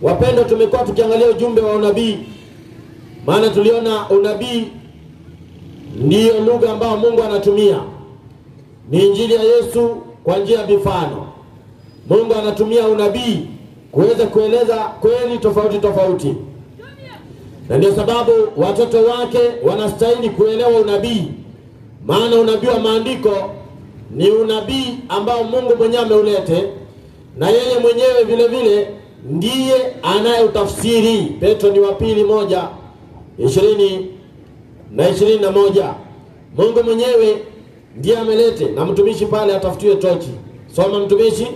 Wapendwa, tumekuwa tukiangalia ujumbe wa unabii, maana tuliona unabii ndiyo lugha ambayo Mungu anatumia, ni injili ya Yesu kwa njia ya mifano. Mungu anatumia unabii kuweza kueleza kweli tofauti tofauti, na ndio sababu watoto wake wanastahili kuelewa unabii, maana unabii wa maandiko ni unabii ambao Mungu mwenyewe ameulete, na yeye mwenyewe vile vile ndiye anayeutafsiri. Petro ni wa pili moja ishirini na ishirini na moja. Mungu mwenyewe ndiye amelete, na mtumishi pale atafutiwe tochi. Soma mtumishi,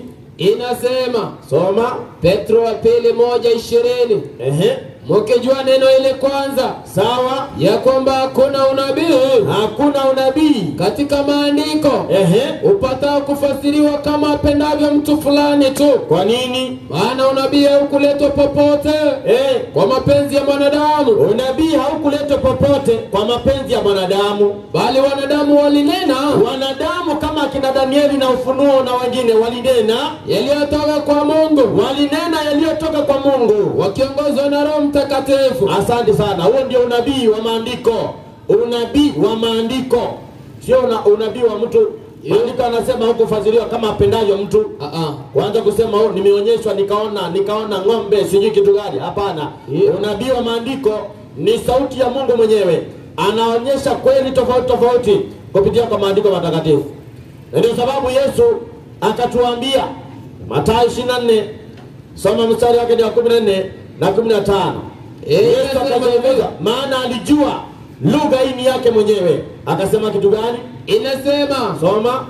Inasema soma. Petro wa pili moja ishirini Ehe, mukijua neno ile kwanza sawa. ya kwamba hakuna unabii Hakuna unabii. katika maandiko Ehe, upatao kufasiriwa kama apendavyo mtu fulani tu, kwa nini? maana unabii haukuletwa popote Eh, kwa mapenzi ya mwanadamu, unabii haukuletwa popote kwa mapenzi ya mwanadamu. bali wanadamu walinena Wanadamu kama akina Danieli na Ufunuo na wengine walinena, yaliyotoka kwa Mungu walinena yaliyotoka kwa Mungu. wakiongozwa na Roho Mtakatifu. Asante sana. Huo ndio unabii wa maandiko, unabii wa maandiko, sio una, unabii wa mtu. Maandiko anasema hukufadhiliwa kama apendavyo mtu. Ah, ah. Kwanza kusema oh, nimeonyeshwa nikaona nikaona ng'ombe sijui kitu gani. Hapana, Yeah. unabii wa maandiko ni sauti ya Mungu mwenyewe, anaonyesha kweli tofauti tofauti kupitia kwa maandiko matakatifu, na ndio sababu Yesu akatuambia Mathayo 24 soma mstari wake ni wa 14 na 15. Eh, Yesu inasema akaeleza, hivi. maana alijua lugha hii ni yake mwenyewe. Akasema kitu gani? Inasema Soma.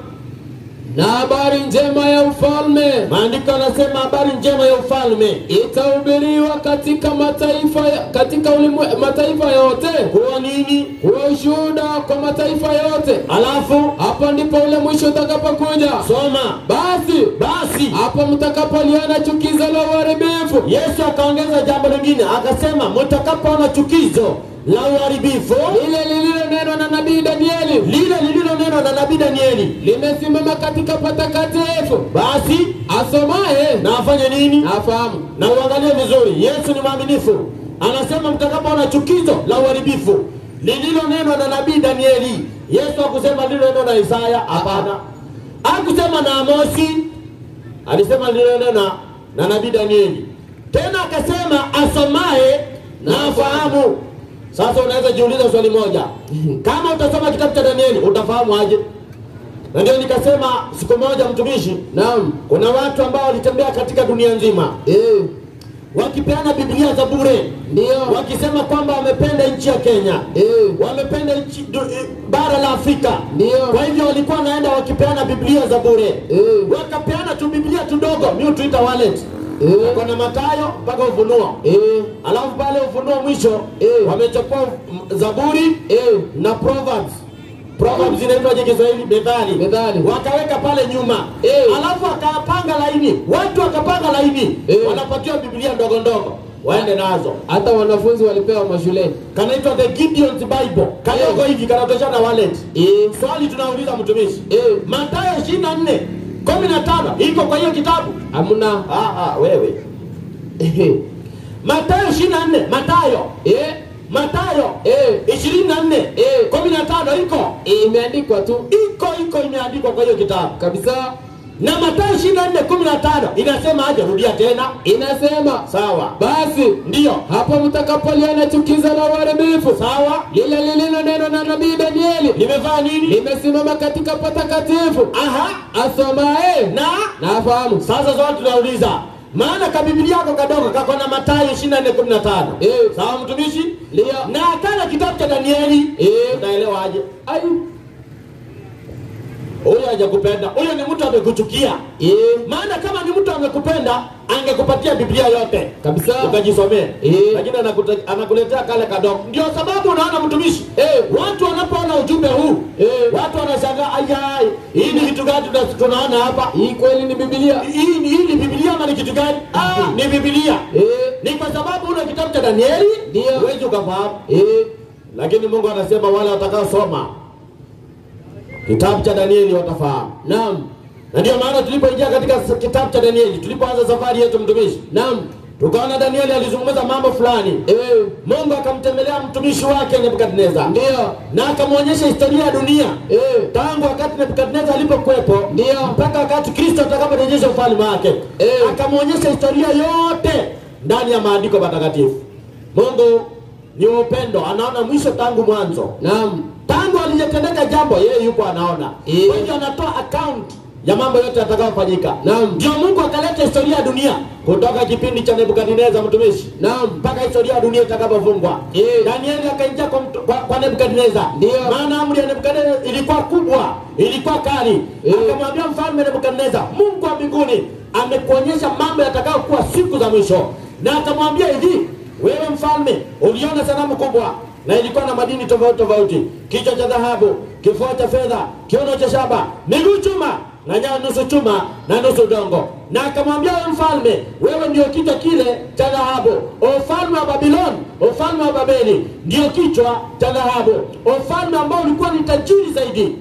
na habari njema ya ufalme Maandiko anasema habari njema ya ufalme itahubiriwa katika mataifa katika ulimwe, mataifa yote kuwa nini? kuwa ushuhuda kwa mataifa yote. Alafu Hapo ndipo ule mwisho utakapokuja. soma Basi basi. hapo mtakapoliona chukizo la uharibifu Yesu akaongeza jambo lingine, akasema mtakapoona chukizo la uharibifu lile lililonenwa na nabii Danieli lile lililonenwa na nabii Danieli, limesimama katika patakatifu, basi asomaye na afanye nini? na afahamu. na uangalie vizuri, Yesu ni mwaminifu. Anasema mtakapoona chukizo la uharibifu lililonenwa na nabii Danieli. Yesu hakusema lililonenwa na Isaya, hapana. Hakusema na Amosi, alisema lililonenwa na nabii Danieli. Tena akasema asomaye na afahamu. Sasa unaweza jiuliza swali moja, kama utasoma kitabu cha Danieli utafahamu aje? Na ndio nikasema siku moja, mtumishi, Naam, kuna watu ambao walitembea katika dunia nzima eh, wakipeana Biblia za bure, ndio, wakisema kwamba wamependa nchi ya Kenya, eh, wamependa nchi du, eh, bara la Afrika. ndio, Kwa hivyo walikuwa wanaenda wakipeana Biblia za bure, eh, wakapeana tu Biblia tudogo, mi tuita wallet, eh, kuna Mathayo mpaka Ufunuo, eh, alafu pale Ufunuo mwisho Eh. wamechukua mm, Zaburi eh, na Proverbs. Proverbs zinaitwaje Kiswahili? Methali. Methali. Wakaweka pale nyuma Eh. alafu wakapanga laini, watu wakapanga laini Eh. wanapatiwa Biblia ndogo ndogo waende nazo. hata wanafunzi walipewa mashuleni. Kanaitwa the Gideon's Bible, kadogo Eh. hivi kanatoshana wallet. Eh, Swali tunauliza mtumishi, eh, Mathayo 24 15 iko kwa hiyo kitabu? hamna, Ah, ah, wewe eh, Mathayo 24 Mathayo eh, Mathayo eh, 24 Eh. 15 iko eh, imeandikwa tu iko iko imeandikwa kwa hiyo kitabu kabisa, na Mathayo 24 15 inasema aje? Rudia tena. inasema Sawa, basi ndiyo, hapo mtakapoliona chukizo la uharibifu sawa. lile lililonenwa na nabii Danieli Limefanya nini? limesimama katika patakatifu, Aha, asomaye na na afahamu. sasa swali tunauliza, maana kabiblia yako kadogo kako na Mathayo 24 15 Eh. sawa, mtumishi, Ndio. na akana kitabu cha Danieli Eh. utaelewa aje? Ai, Huyo hajakupenda, huyo ni mtu amekuchukia. eh, Maana kama ni mtu amekupenda angekupatia Biblia yote kabisa, ukajisomea, Eh. lakini anakuta- anakuletea kale kadogo. Ndio sababu unaona mtumishi, Eh. watu wanapoona ujumbe huu Eh. watu wanashangaa, ayai, hii ni kitu gani tuna- tunaona hapa? hii kweli ni Biblia. Hii ni hii ni Biblia ama ni kitu gani? Ah, ni Biblia. Eh, Ni kwa sababu una kitabu cha Danieli Ndio. huwezi ukafahamu, eh, lakini Mungu anasema wale watakaosoma kitabu cha Danieli watafahamu. naam, Na ndio maana tulipoingia katika s- kitabu cha Danieli, tulipoanza safari yetu mtumishi, naam, tukaona danieli alizungumza mambo fulani eh, mungu akamtembelea mtumishi wake nebukadneza ndio na akamwonyesha historia ya dunia eh, tangu wakati nebukadneza alipokuwepo Ndio. mpaka wakati kristo atakaporejesha ufalme wake Eh. akamwonyesha historia yote ndani ya maandiko matakatifu mungu ni wa upendo anaona mwisho tangu mwanzo naam tangu alijatendeka jambo yeye yupo anaona Eh. kwa hivyo anatoa account ya mambo yote yatakayofanyika Naam. ndio mungu akaleta historia ya dunia kutoka kipindi cha nebukadneza mtumishi naam mpaka historia ya dunia itakapofungwa Eh. danieli akaingia kwa, mtu- kwa, kwa nebukadneza Ndio. maana amri ya nebukadneza ilikuwa kubwa ilikuwa kali Eh. akamwambia mfalme nebukadneza mungu wa mbinguni amekuonyesha mambo yatakayokuwa siku za mwisho na akamwambia hivi wewe mfalme uliona sanamu kubwa na ilikuwa na madini tofauti tofauti kichwa cha dhahabu kifua cha fedha kiuno cha shaba miguu chuma na nyayo nusu chuma na nusu udongo na akamwambia wewe mfalme wewe ndio kichwa kile cha dhahabu ufalme wa babiloni ufalme wa babeli ndio kichwa cha dhahabu ufalme ambao ulikuwa ni tajiri zaidi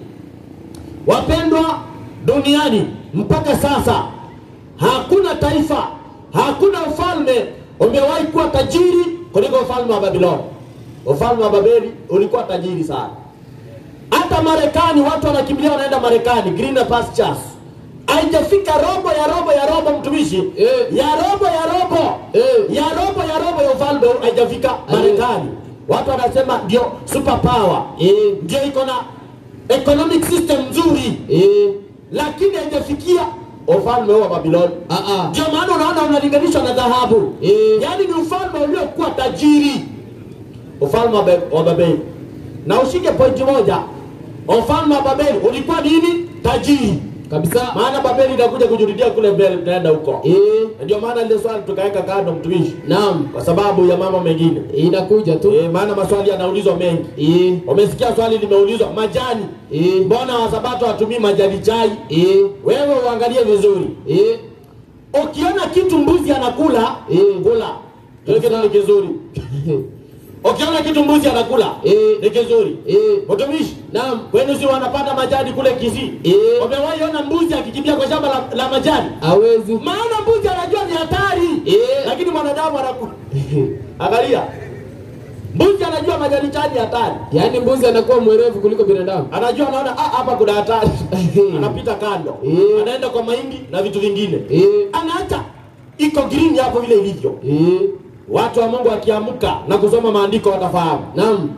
wapendwa duniani mpaka sasa hakuna taifa hakuna ufalme umewahi kuwa tajiri kuliko ufalme wa babiloni ufalme wa babeli ulikuwa tajiri sana hata marekani watu wanakimbilia wanaenda marekani greener pastures haijafika robo ya robo ya robo mtumishi Eh. ya robo ya robo Eh. ya robo ya robo ya ufalme huu haijafika marekani watu wanasema ndio super power eh, ndio iko na economic system nzuri eh, lakini haijafikia ufalme huu wa babiloni ah, ah, ndio maana unaona unalinganishwa na dhahabu Eh. yaani ni ufalme uliokuwa tajiri ufalme wa Be- wa babeli na ushike pointi moja ufalme wa babeli ulikuwa nini tajiri kabisa maana babeli inakuja kujurudia kule mbele tunaenda huko eh, Na ndio maana lile swali tukaweka kando mtumishi naam kwa sababu ya mambo mengine inakuja tu e, maana maswali yanaulizwa mengi eh, umesikia swali limeulizwa majani eh, mbona wasabato watumii majani chai eh, wewe uangalie vizuri eh, ukiona kitu mbuzi anakula Eh. kula Kile kitu ni kizuri ukiona kitu mbuzi anakula Eh. ni kizuri eh, mtumishi naam kwenu si wanapata majani kule kisii Eh. umewahi ona mbuzi akikimbia kwa shamba la, la majani hawezi maana mbuzi anajua ni hatari Eh. lakini mwanadamu anakula angalia mbuzi anajua majani chai ni hatari yaani mbuzi anakuwa mwerevu kuliko binadamu anajua anaona "Ah, hapa kuna hatari anapita kando Eh. anaenda kwa mahindi na vitu vingine eh, anaacha iko green hapo vile ilivyo eh, watu wa mungu wakiamka na kusoma maandiko watafahamu naam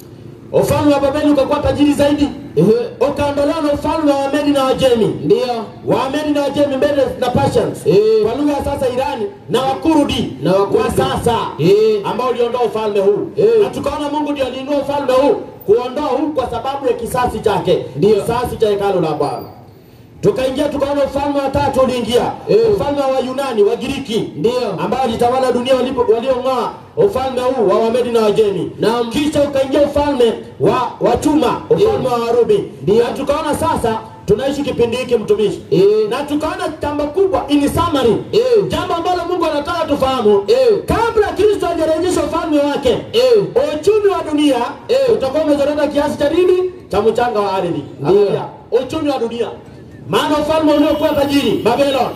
ufalme wa babeli ukakuwa tajiri zaidi eh, ukaondolewa na ufalme wa wamedi na wajemi ndio waamedi na wajemi Medes na Persians Eh. kwa lugha ya sasa irani na wakurudi Na Wakurdi. wa sasa Eh. ambao uliondoa ufalme huu Eh. na tukaona mungu ndio aliinua ufalme huu kuondoa huu kwa sababu ya kisasi chake Ndio. kisasi cha hekalu la bwana tukaingia tukaona ufalme wa tatu uliingia Eh. ufalme wa Yunani wa Giriki Ndio. ambao walitawala dunia walipo- waliong'oa ufalme huu wa Wamedi na Wajemi Naam. kisha ukaingia ufalme wa wa chuma ufalme Eh. wa Warumi Ndio. na tukaona sasa tunaishi kipindi hiki mtumishi Eh. na tukaona jambo kubwa in summary Eh. jambo ambalo Mungu anataka tufahamu Eh. kabla Kristo hajarejesha ufalme wake Eh. uchumi wa dunia Eh. utakuwa umezorota kiasi cha nini cha mchanga wa ardhi Ndio. Angalia, uchumi wa dunia maana ufalme uliokuwa tajiri Babylon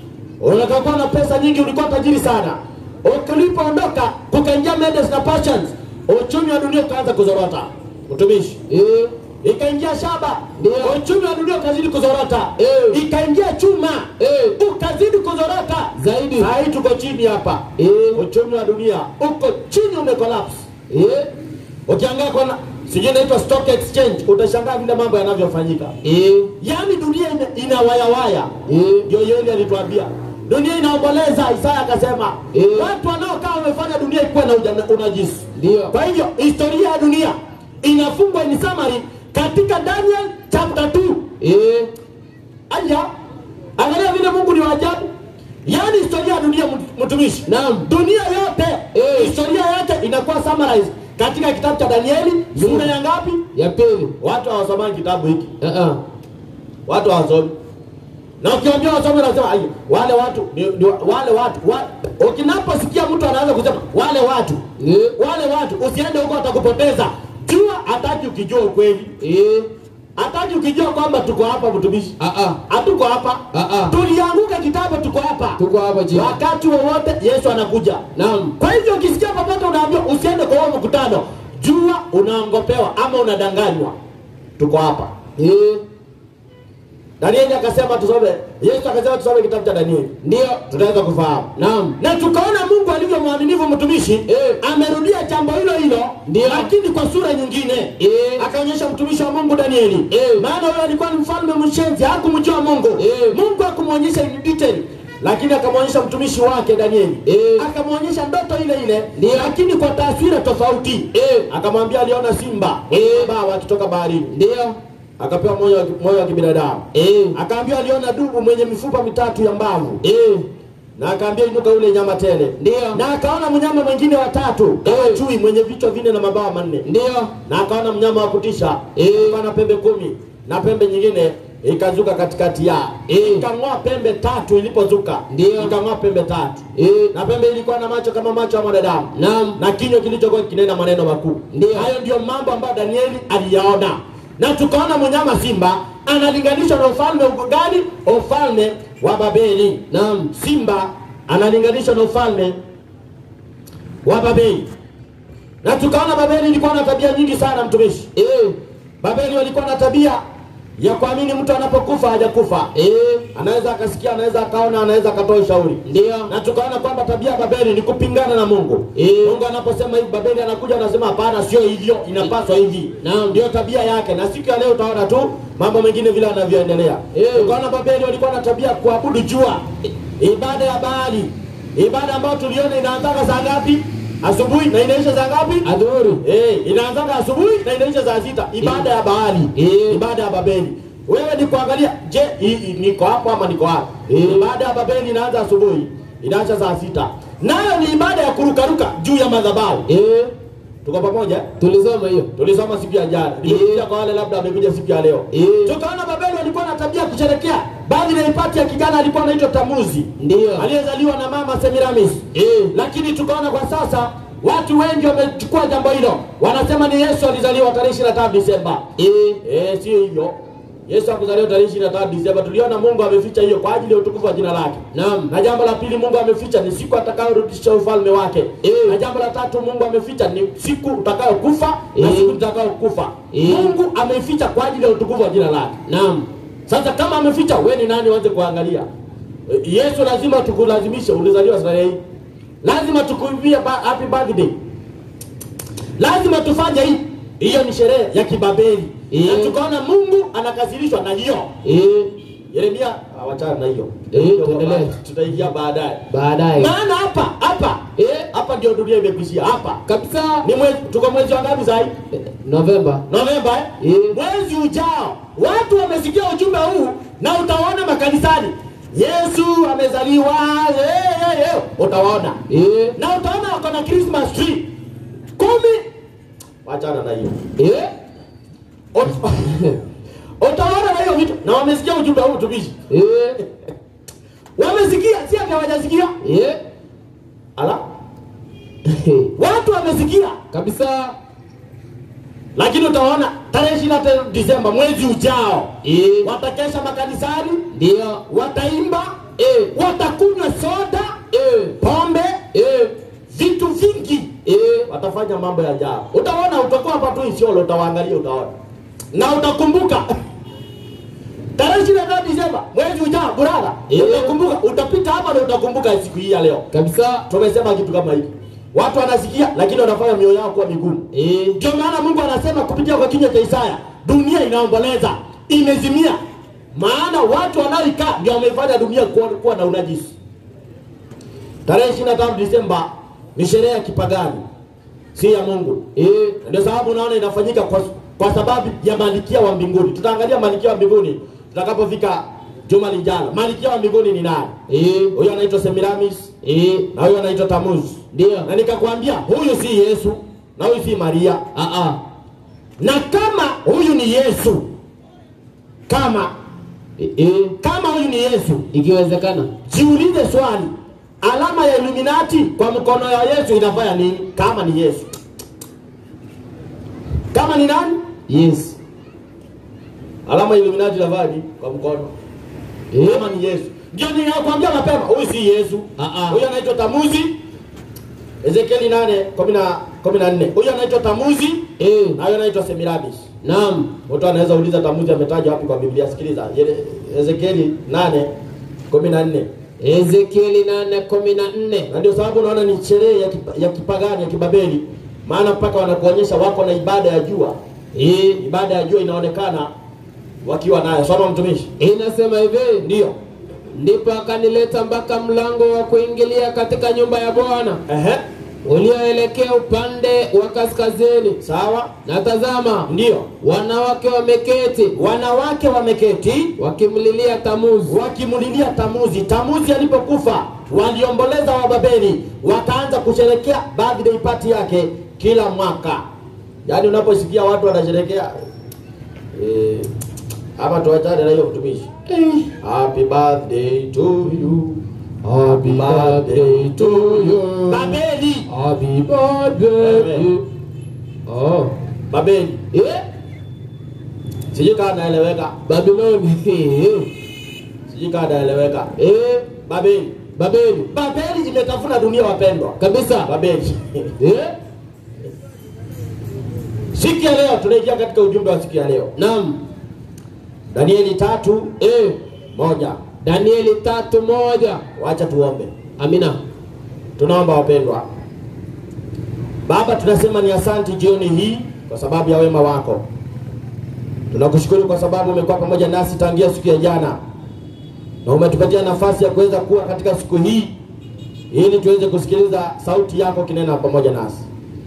unakuwa na pesa nyingi ulikuwa tajiri sana ulipoondoka kukaingia Medes na Persians uchumi wa dunia ukaanza kuzorota mtumishi eh, ikaingia shaba Ndio. uchumi wa dunia ukazidi kuzorota Eh. ikaingia chuma Eh. ukazidi kuzorota Zaidi. Saa hii tuko chini hapa Eh. uchumi wa dunia uko chini umekolapse eh, ukiangaa kona sijui inaitwa stock exchange utashangaa vile mambo yanavyofanyika eh, yaani dunia ina, ina wayawaya Eh. ndio yeli alituambia dunia inaomboleza isaya akasema Eh. watu wanaokaa wamefanya dunia ikuwe na uja- unajisi ndio kwa hivyo historia ya dunia inafungwa in summary katika daniel chapter 2 eh, aya angalia vile mungu ni waajabu yaani historia ya dunia mtu- mtumishi Naam. dunia yote Eh. historia yake inakuwa summarized katika kitabu cha danieli sura ya ngapi ya pili watu hawasomangi kitabu hiki Ah, ah. watu hawasomi na ukiambia wasome nasema "Ai, wale watu ni, ni, wale watu wa, ukinaposikia mtu anaanza kusema wale watu Eh, wale watu usiende huko watakupoteza jua hataki ukijua ukweli eh, hataki ukijua kwamba tuko hapa mtumishi Ah ah. hatuko hapa Ah ah. tulianguka kitambo tuko hapa Tuko hapa chini. wakati wowote yesu anakuja Naam. kwa hivyo ukisikia popote unaambiwa usiende kwa huo mkutano jua unaongopewa ama unadanganywa tuko hapa Eh. danieli akasema tusome yesu akasema tusome kitabu cha danieli Ndio. tunaweza kufahamu Naam. na tukaona mungu alivyo mwaminifu mtumishi Eh. amerudia jambo hilo hilo Ndio. lakini kwa sura nyingine Eh. akaonyesha mtumishi wa mungu danieli Eh. maana huyo alikuwa ni mfalme mshenzi hakumjua mungu Eh. mungu akumwonyesha in detail lakini akamwonyesha mtumishi wake danieli Eh. akamwonyesha ndoto ile ile Ndio. lakini kwa taswira tofauti Eh. akamwambia aliona simba Eh. baa wakitoka baharini Ndio. akapewa moyo wa- moyo wa kibinadamu Eh. akaambiwa aliona dubu mwenye mifupa mitatu ya mbavu Eh. na akaambia inuka ule nyama tele Ndio. na akaona mnyama mwingine watatu kama Eh. chui mwenye vichwa vinne na mabawa manne Ndio. na akaona mnyama wa kutisha Eh. alikuwa na pembe kumi na pembe nyingine ikazuka katikati ya Eh. ikang'oa pembe tatu ilipozuka Ndio. ikang'oa pembe tatu Eh. na pembe ilikuwa na macho kama macho ya mwanadamu Naam. na kinywa kilichokuwa kinena maneno makuu Ndio. hayo ndio mambo ambayo danieli aliyaona na tukaona mnyama simba analinganishwa na ufalme gani ufalme wa babeli Naam. simba analinganishwa na ufalme wa babeli na tukaona babeli ilikuwa na tabia nyingi sana mtumishi Eh. babeli walikuwa na tabia ya kuamini mtu anapokufa hajakufa Eh. anaweza akasikia anaweza akaona anaweza akatoa ushauri Ndio. na tukaona kwamba tabia ya babeli ni kupingana na mungu Eh. mungu anaposema hivi babeli anakuja anasema hapana sio hivyo inapaswa hivi Naam. ndio tabia yake na siku ya leo utaona tu mambo mengine vile anavyoendelea Eh. tukaona babeli walikuwa na tabia ya kuabudu jua ibada ya baali ibada ambayo tuliona inaanzaga saa ngapi asubuhi na inaisha saa ngapi Adhuru. Eh, inaanzaga asubuhi na inaisha saa sita ibada ya Baali Eh. ibada ya Babeli. Wewe ni kuangalia, je, hii- hii niko hapo ama niko hapo? Eh. Ibada ya Babeli inaanza asubuhi inaacha saa sita, nayo ni ibada ya kurukaruka juu ya madhabahu. Eh. Tuko pamoja? Tulisoma hiyo. Tulisoma siku ya jana, nimekuja kwa wale labda wamekuja siku ya leo. Eh. Tukaona Babeli walikuwa na tabia ya kusherekea baadhi ya ipati ya kijana alikuwa anaitwa Tamuzi Ndio. aliyezaliwa na mama Semiramis Eh. lakini tukaona kwa sasa watu wengi wamechukua jambo hilo wanasema ni yesu alizaliwa tarehe 25 disemba Eh. eh sio hivyo yesu akuzaliwa tarehe 25 disemba tuliona mungu ameficha hiyo kwa ajili ya utukufu wa jina lake Naam. na jambo la pili mungu ameficha ni siku atakayorudisha ufalme wake Eh. na jambo la tatu mungu ameficha ni siku utakayokufa na Eh. siku utakayokufa Eh. mungu ameficha kwa ajili ya utukufu wa jina lake Naam. sasa kama ameficha we ni nani uanze kuangalia E, yesu lazima tukulazimishe ulizaliwa tarehe hii lazima tukuimbie ba- happy birthday lazima tufanye hii hiyo ni sherehe ya kibabeli Eh. na tukaona mungu anakasirishwa na hiyo Eh. yeremia awachana na hiyo Eh, Hiyo tuendelee. baba, tutaingia baadaye Baadaye. maana hapa hapa Eh. hapa ndio dunia imekuishia hapa Kabisa. ni mwezi tuko mwezi wa ngapi sahii Eh, Novemba. Novemba eh? Eh. mwezi ujao watu wamesikia ujumbe huu na utawaona makanisani Yesu amezaliwa eh, eh, eh. utawaona Eh. na utaona wako na Christmas tree kumi wachana na hiyo Eh. Ut- utaona na hiyo vitu na wamesikia ujumbe huu tumishi Eh. wamesikia si ati hawajasikia Eh. ala watu wamesikia Kabisa. lakini utaona tarehe 25 Disemba mwezi ujao Eh. watakesha makanisani Ndio. wataimba Eh. watakunywa soda Eh. pombe Eh. vitu vingi Eh. watafanya mambo ya ajabu utaona utakuwa hapa tu isiolo utawaangalia utaona na utakumbuka tarehe ishirini na tano Disemba mwezi ujao brother Eh. utakumbuka utapita hapa na utakumbuka siku hii ya leo Kabisa. tumesema kitu kama hiki watu wanasikia lakini wanafanya mioyo yao kuwa migumu Eh. ndio maana mungu anasema kupitia kwa kinywa cha isaya dunia inaomboleza imezimia maana watu wanaoikaa ndio wameifanya dunia kuwa, kuwa na unajisi tarehe 25 disemba ni sherehe ya kipagani si ya mungu Eh. Na ndio sababu unaona inafanyika kwa, kwa sababu ya malikia wa mbinguni tutaangalia malikia wa mbinguni tutakapofika juma lijalo malikia wa mbinguni ni nani Eh. huyo anaitwa semiramis Eh. na huyo anaitwa tamuzi Ndio. na nikakwambia huyu si yesu na huyu si maria Ah ah. na kama huyu ni yesu kama Eh. Eh. kama huyu ni yesu Ikiwezekana. jiulize swali alama ya iluminati kwa mkono ya yesu inafanya nini kama ni yesu kama ni nani Yes. alama ya Illuminati navaji kwa mkono Eh. kama ni Yesu. Ndio ninakwambia mapema, huyu si Yesu. Ah, ah. Huyu anaitwa Tamuzi. Ezekieli 8 14. Huyu anaitwa Tamuzi Eh. na huyu anaitwa Semiramis. Naam. Mtu anaweza uliza Tamuzi ametajwa wapi kwa Biblia? Sikiliza. Yele- Ezekieli 8 14. Ezekieli 8:14. Na ndio sababu unaona ni sherehe ya, kipa, ya kipagani ya kibabeli, maana mpaka wanakuonyesha wako na ibada ya jua. Eh. Ibada ya jua inaonekana wakiwa nayo. Soma mtumishi. Inasema hivi, Ndio. ndipo akanileta mpaka mlango wa kuingilia katika nyumba ya Bwana Ehe. ulioelekea upande wa kaskazini, Sawa. na tazama, Ndio. wanawake wameketi Wanawake wameketi wakimlilia Tamuzi. wakimlilia Tamuzi. Tamuzi alipokufa waliomboleza Wababeli, wakaanza kusherekea birthday party yake kila mwaka. Yaani unaposikia watu wanasherekea eh, ama tuachane na hiyo mtumishi. Happy birthday to you. Happy birthday to you. Babeli, Happy birthday. Amen. Oh. Babeli. Eh? Sijui kama naeleweka. Babiloni. Eh. Sijui kama naeleweka. Eh. Babeli. Babeli. Babeli imetafuna dunia wapendwa. Kabisa. Babeli. Eh? Siku ya leo tunaingia katika ujumbe wa siku ya leo. Naam. Danieli tatu Eh. moja. Danieli tatu moja. Wacha tuombe. Amina. Tunaomba wapendwa. Baba, tunasema ni asanti jioni hii kwa sababu ya wema wako. Tunakushukuru kwa sababu umekuwa pamoja nasi tangia siku ya jana, na umetupatia nafasi ya kuweza kuwa katika siku hii ili tuweze kusikiliza sauti yako kinena pamoja nasi.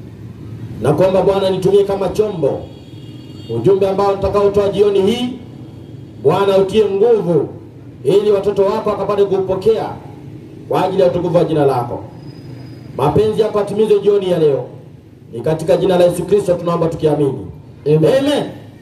Na kuomba Bwana, nitumie kama chombo ujumbe ambao tutakaotoa jioni hii. Bwana, utie nguvu ili watoto wako wakapate kuupokea kwa ajili ya utukufu wa jina lako. Mapenzi yako atimizwe jioni ya leo, ni katika jina la Yesu Kristo tunaomba tukiamini, Amen. amen.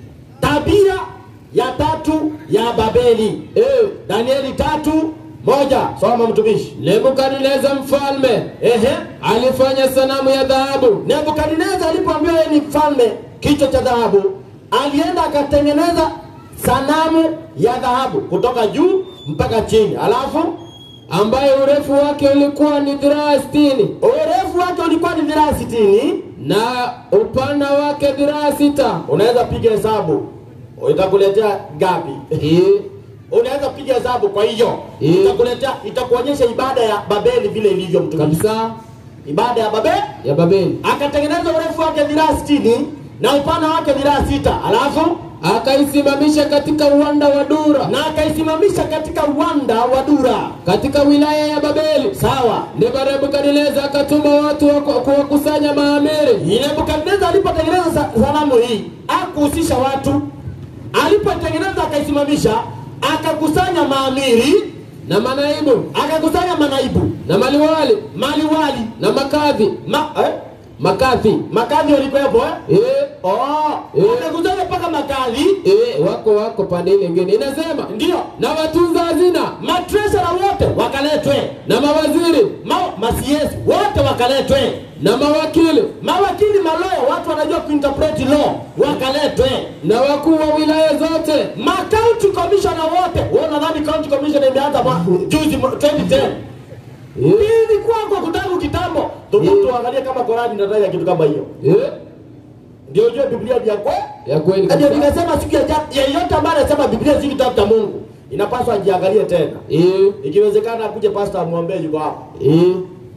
Tabia ya tatu ya Babeli, Eh. Danieli tatu moja. Soma mtumishi. Nebukadneza mfalme Ehe, alifanya sanamu ya dhahabu Nebukadneza alipoambiwa yeye ni mfalme kichwa cha dhahabu, alienda akatengeneza sanamu ya dhahabu kutoka juu mpaka chini, alafu ambaye urefu wake ulikuwa ni dhiraa sitini urefu wake ulikuwa ni dhiraa sitini. na upana wake dhiraa sita. Unaweza piga hesabu, itakuletea gapi? Eh. Unaweza piga hesabu, kwa hiyo Eh. itakuletea, itakuonyesha ibada ya Babeli vile ilivyo mtumishi. Kabisa Ibada ya Babeli ya Babeli. akatengeneza urefu wake dhiraa sitini na upana wake dhiraa sita, alafu Akaisimamisha katika uwanda wa Dura na akaisimamisha katika uwanda wa Dura. katika wilaya ya Babeli. Sawa. Ndipo Nebukadneza akatuma watu wa ku- kuwakusanya maamiri Nebukadneza alipotengeneza sa- sanamu hii akuhusisha watu, alipotengeneza akaisimamisha, akakusanya maamiri, na manaibu akakusanya manaibu, na maliwali maliwali na makadhi ma, eh? makadhi makadhi walikuwepo eh? eh, Oh, Eh. wakakusanya mpaka makadhi, eh, wako wako pande ile ingine inasema ndio na watunza hazina matresara wote wakaletwe, na mawaziri ma, masiesi wote wakaletwe, na mawakili mawakili maloo, watu wanajua kuinterpret law wakaletwe, na wakuu wa wilaya zote ma county commissioner wote. Wewe unadhani county commissioner imeanza mwa- juzi mwa- 2010? eh, Ilikuwa kwa kutangu kitambo. Thubutu angalie kama Qurani inataja kitu kama hiyo. eh, Ndio ujue Biblia ni ya kweli. ya kweli Ndio kabisa. nikasema siku ya jana, yeyote ambaye anasema Biblia si kitabu cha Mungu, inapaswa ajiangalie tena. eh, Ikiwezekana akuje pastor amwombee yuko hapa. eh,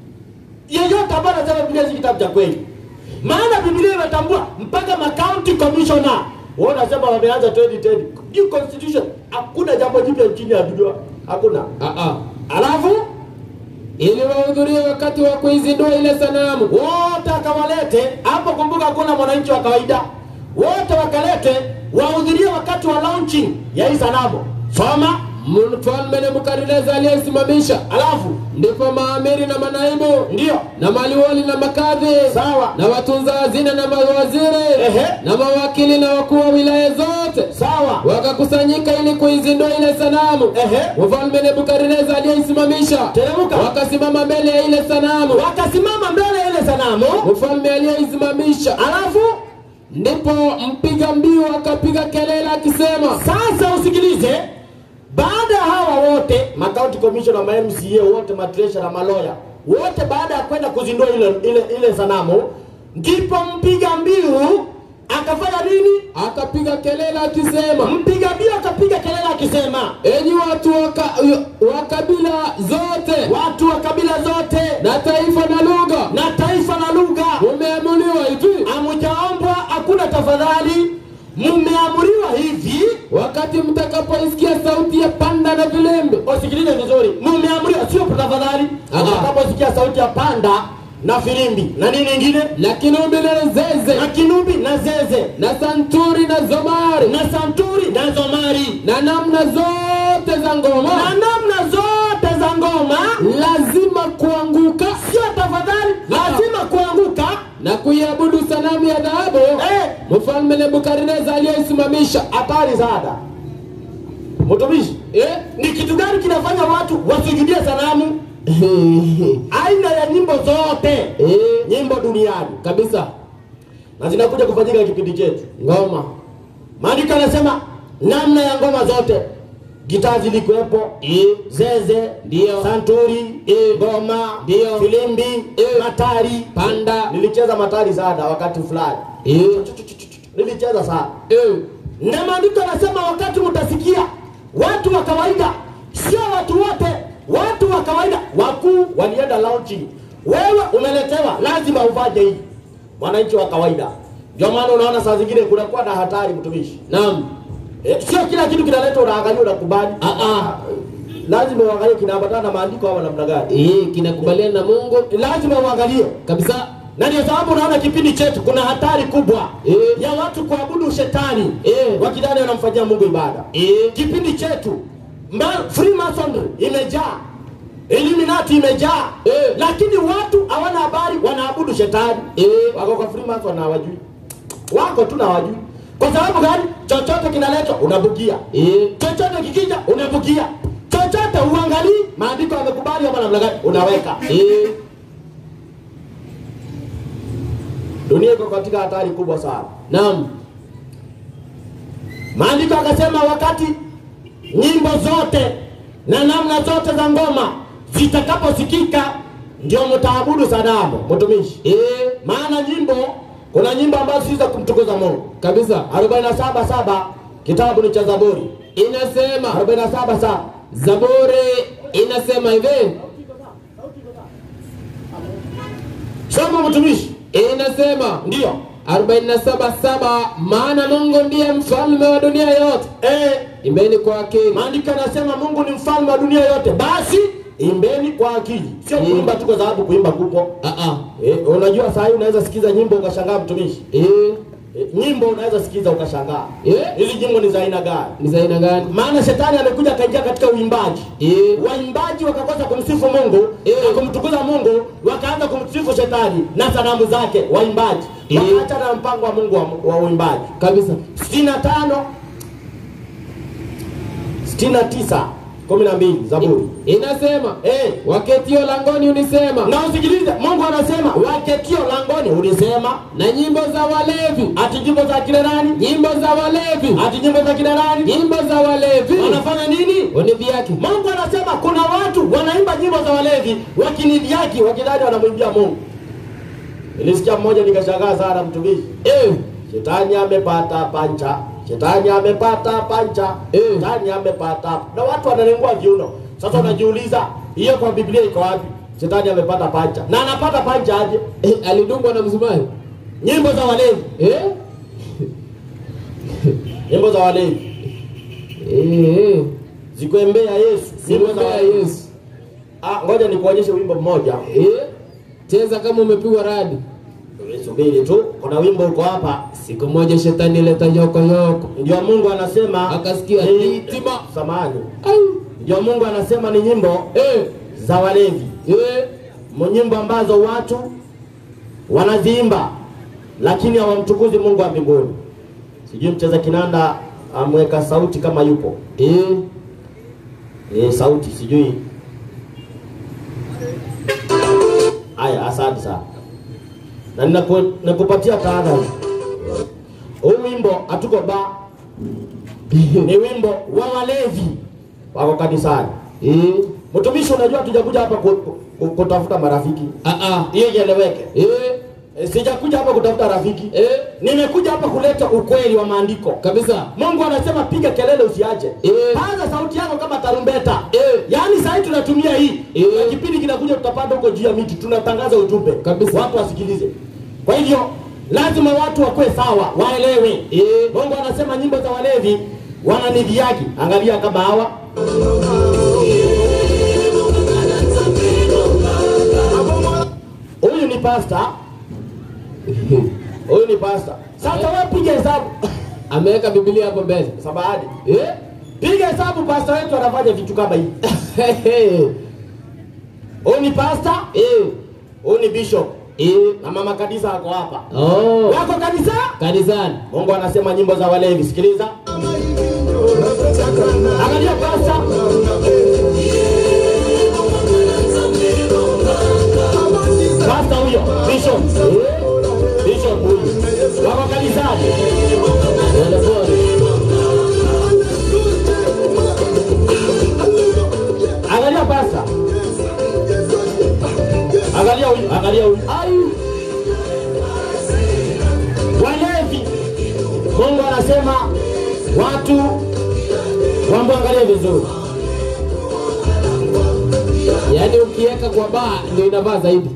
Yeyote ambaye anasema Biblia si kitabu cha kweli. Maana Biblia imetambua mpaka ma county commissioner. Wao wanasema wameanza 2010. New constitution. Hakuna jambo jipya nchini ya dunia. Hakuna. ah, ah. Alafu ili wahudhurie wakati wa kuizindua ile sanamu wote akawalete hapo. Kumbuka, hakuna mwananchi wa kawaida, wote wakalete wahudhurie wakati wa launching ya hii sanamu. Soma mfalme Nebukadneza aliyesimamisha. alafu Ndipo maamiri na manaibu ndio na maliwali na makadhi sawa na watunza hazina na mawaziri Ehe. na mawakili na wakuu wa wilaya zote sawa, wakakusanyika ili kuizindua ile sanamu. Ehe. Mfalme Nebukadneza aliyeisimamisha Teremka. wakasimama mbele ya ile sanamu. wakasimama mbele ya ile sanamu, Mfalme aliyeisimamisha alafu ndipo mpiga mbiu akapiga kelele akisema Sasa usikilize, baada ya hawa wote macounty commissioner, ma MCA wote, matresha na maloya wote, baada ya kwenda kuzindua ile, ile, ile sanamu, ndipo mpiga mbiu akafanya nini? akapiga kelele akisema Mpiga mbiu akapiga kelele akisema, enyi watu wa ka- wa kabila zote watu wa kabila zote na taifa na lugha na taifa na lugha, mumeamuliwa hivi hamujaombwa, hakuna tafadhali, mmeamuriwa hivi wakati mtakapoisikia sauti ya panda na vilembe Usikilize vizuri, mumeamriwa, sio tafadhali. Aha. Utakaposikia sauti ya panda na filimbi na nini ingine na kinubi na zeze na kinubi na zeze na santuri na zomari na santuri na zomari na namna zote za na ngoma namna zote za ngoma, lazima kuanguka sio tafadhali, Aha. lazima kuanguka. na kuiabudu sanamu ya dhahabu Eh, mfalme Nebukadneza aliyoisimamisha. hatari sana mtumishi. Eh? Ni kitu gani kinafanya watu wasujudie sanamu? Aina ya nyimbo zote, Eh, nyimbo duniani, kabisa na zinakuja kufanyika kipindi chetu. ngoma Maandiko yanasema namna ya ngoma zote, gitaa zilikuwepo, Eh, zeze, Ndio. santuri, Eh. ngoma, Ndio. filimbi, Eh. matari. panda Nilicheza matari sana wakati fulani, eh, nilicheza sana. eh, Na maandiko yanasema wakati mtasikia watu wa kawaida, sio watu wote, watu wa kawaida, wakuu walienda launching, wewe umeletewa, lazima ufanye hii, mwananchi wa kawaida. Ndio maana unaona saa zingine kunakuwa na hatari, mtumishi. naam Eh, sio kila kitu kinaletwa unaangalia unakubali. Ah, ah. Lazima uangalie kinaambatana na maandiko ama namna gani. eh, kinakubaliana na Mungu Lazima uangalie, kabisa na ndio sababu unaona kipindi chetu kuna hatari kubwa Eh. ya watu kuabudu shetani Eh. wakidhani wanamfanyia Mungu ibada. eh, Kipindi chetu mba- Freemasonry imejaa, Illuminati imejaa, Eh. lakini watu hawana habari, wanaabudu shetani. eh, Wako kwa Freemason na hawajui, wako tu na hawajui. Kwa sababu gani? Chochote kinaletwa unabugia eh, chochote kikija unavukia, chochote uangalii maandiko yamekubali ama namna gani, unaweka. eh, Dunia iko katika hatari kubwa sana. naam Maandiko akasema wakati nyimbo zote na namna zote za ngoma zitakaposikika, ndio mtaabudu sanamu, mtumishi. eh, Maana nyimbo, kuna nyimbo ambazo si za kumtukuza Mungu. kabisa 47 saba kitabu ni cha Zaburi inasema 47 saba Zaburi inasema hivi soma mtumishi, inasema ndio 47:7 maana Mungu ndiye mfalme wa dunia yote eh, imbeni kwa akili Maandiko yanasema Mungu ni mfalme wa dunia yote, basi imbeni kwa akili, sio Mm. kuimba tu kwa sababu kuimba kupo. ah ah Eh, unajua saa hii unaweza sikiza nyimbo ukashangaa, mtumishi. eh Eh, nyimbo unaweza sikiza ukashangaa, eh hili nyimbo ni za aina gani? ni za aina gani Maana shetani amekuja akaingia katika uimbaji, eh waimbaji wakakosa kumsifu Mungu Eh. na kumtukuza Mungu, wakaanza kumsifu shetani na sanamu zake, waimbaji Eh. wakaacha na mpango wa Mungu wa, wa uimbaji. kabisa 65 69 12 Zaburi inasema eh waketio langoni unisema na usikilize, Mungu anasema waketio langoni ulisema, na nyimbo za walevi ati nyimbo za kina nani? nyimbo za walevi Ati nyimbo za kina nani? nyimbo za walevi Wanafanya nini? univyake Mungu anasema kuna watu wanaimba nyimbo za walevi wakinidhiaki, wakidhani wanamwimbia Mungu. Nilisikia mmoja nikashangaa sana, mtumishi, eh shetani amepata pancha, shetani amepata pancha, Eh. shetani amepata, na watu wanalengua viuno. Sasa unajiuliza hiyo kwa Biblia iko wapi? Shetani amepata pancha, na anapata pancha aje? eh, alidungwa na msumari Nyimbo za walevi, eh nyimbo za walevi eh eh zikuembea Yesu, nyimbo za simwambia walevi. Yesu Ah, ngoja nikuonyeshe wimbo mmoja. eh cheza kama umepigwa radi Subiri tu, kuna wimbo uko hapa, siku moja shetani leta yoko yoko ndio Mungu anasema Akasikia ni- hitima. samani, ai ndio Mungu anasema ni nyimbo eh za walevi, eh Mu- nyimbo ambazo watu wanaziimba lakini hawamtukuzi Mungu wa mbinguni. Sijui mcheza kinanda amweka sauti kama yupo eh e, sauti sijui. Haya, asante sana na ninaku- nakupatia tahadhari. huu wimbo hatuko ba ni wimbo wa walevi wako kanisani Eh. mtumishi unajua tujakuja hapa ku, ku, kutafuta marafiki Ah ah. hiyo ieleweke Eh. E, sijakuja hapa kutafuta rafiki Eh. nimekuja hapa kuleta ukweli wa maandiko Kabisa. mungu anasema piga kelele usiache Eh. paza sauti yako kama tarumbeta Eh. yaani sahii tunatumia hii Eh. na kipindi kinakuja tutapanda huko juu ya miti tunatangaza ujumbe Kabisa. watu wasikilize kwa hivyo lazima watu wakuwe sawa waelewe Eh. mungu anasema nyimbo za walevi wananidhiaki angalia kama hawa huyu ni pasta huyu ni pasta sasa wewe piga hesabu Ameweka Biblia hapo mbele. sabahadi Eh. piga hesabu pasta wetu anafanya vitu kama hivi huyu ni pasta Eh. huyu ni bishop Eh. na mama kanisa ako hapa Oh. wako kanisa Kanisani. mungu anasema nyimbo za walevi sikiliza angalia pasta pasta huyo bishop bishop huyu wako kanisani Pole pole. angalia pasta angalia huyu angalia huyu ayu walevi mungu anasema watu wamwangalie vizuri Yaani ukiweka kwa baa ndio inavaa zaidi.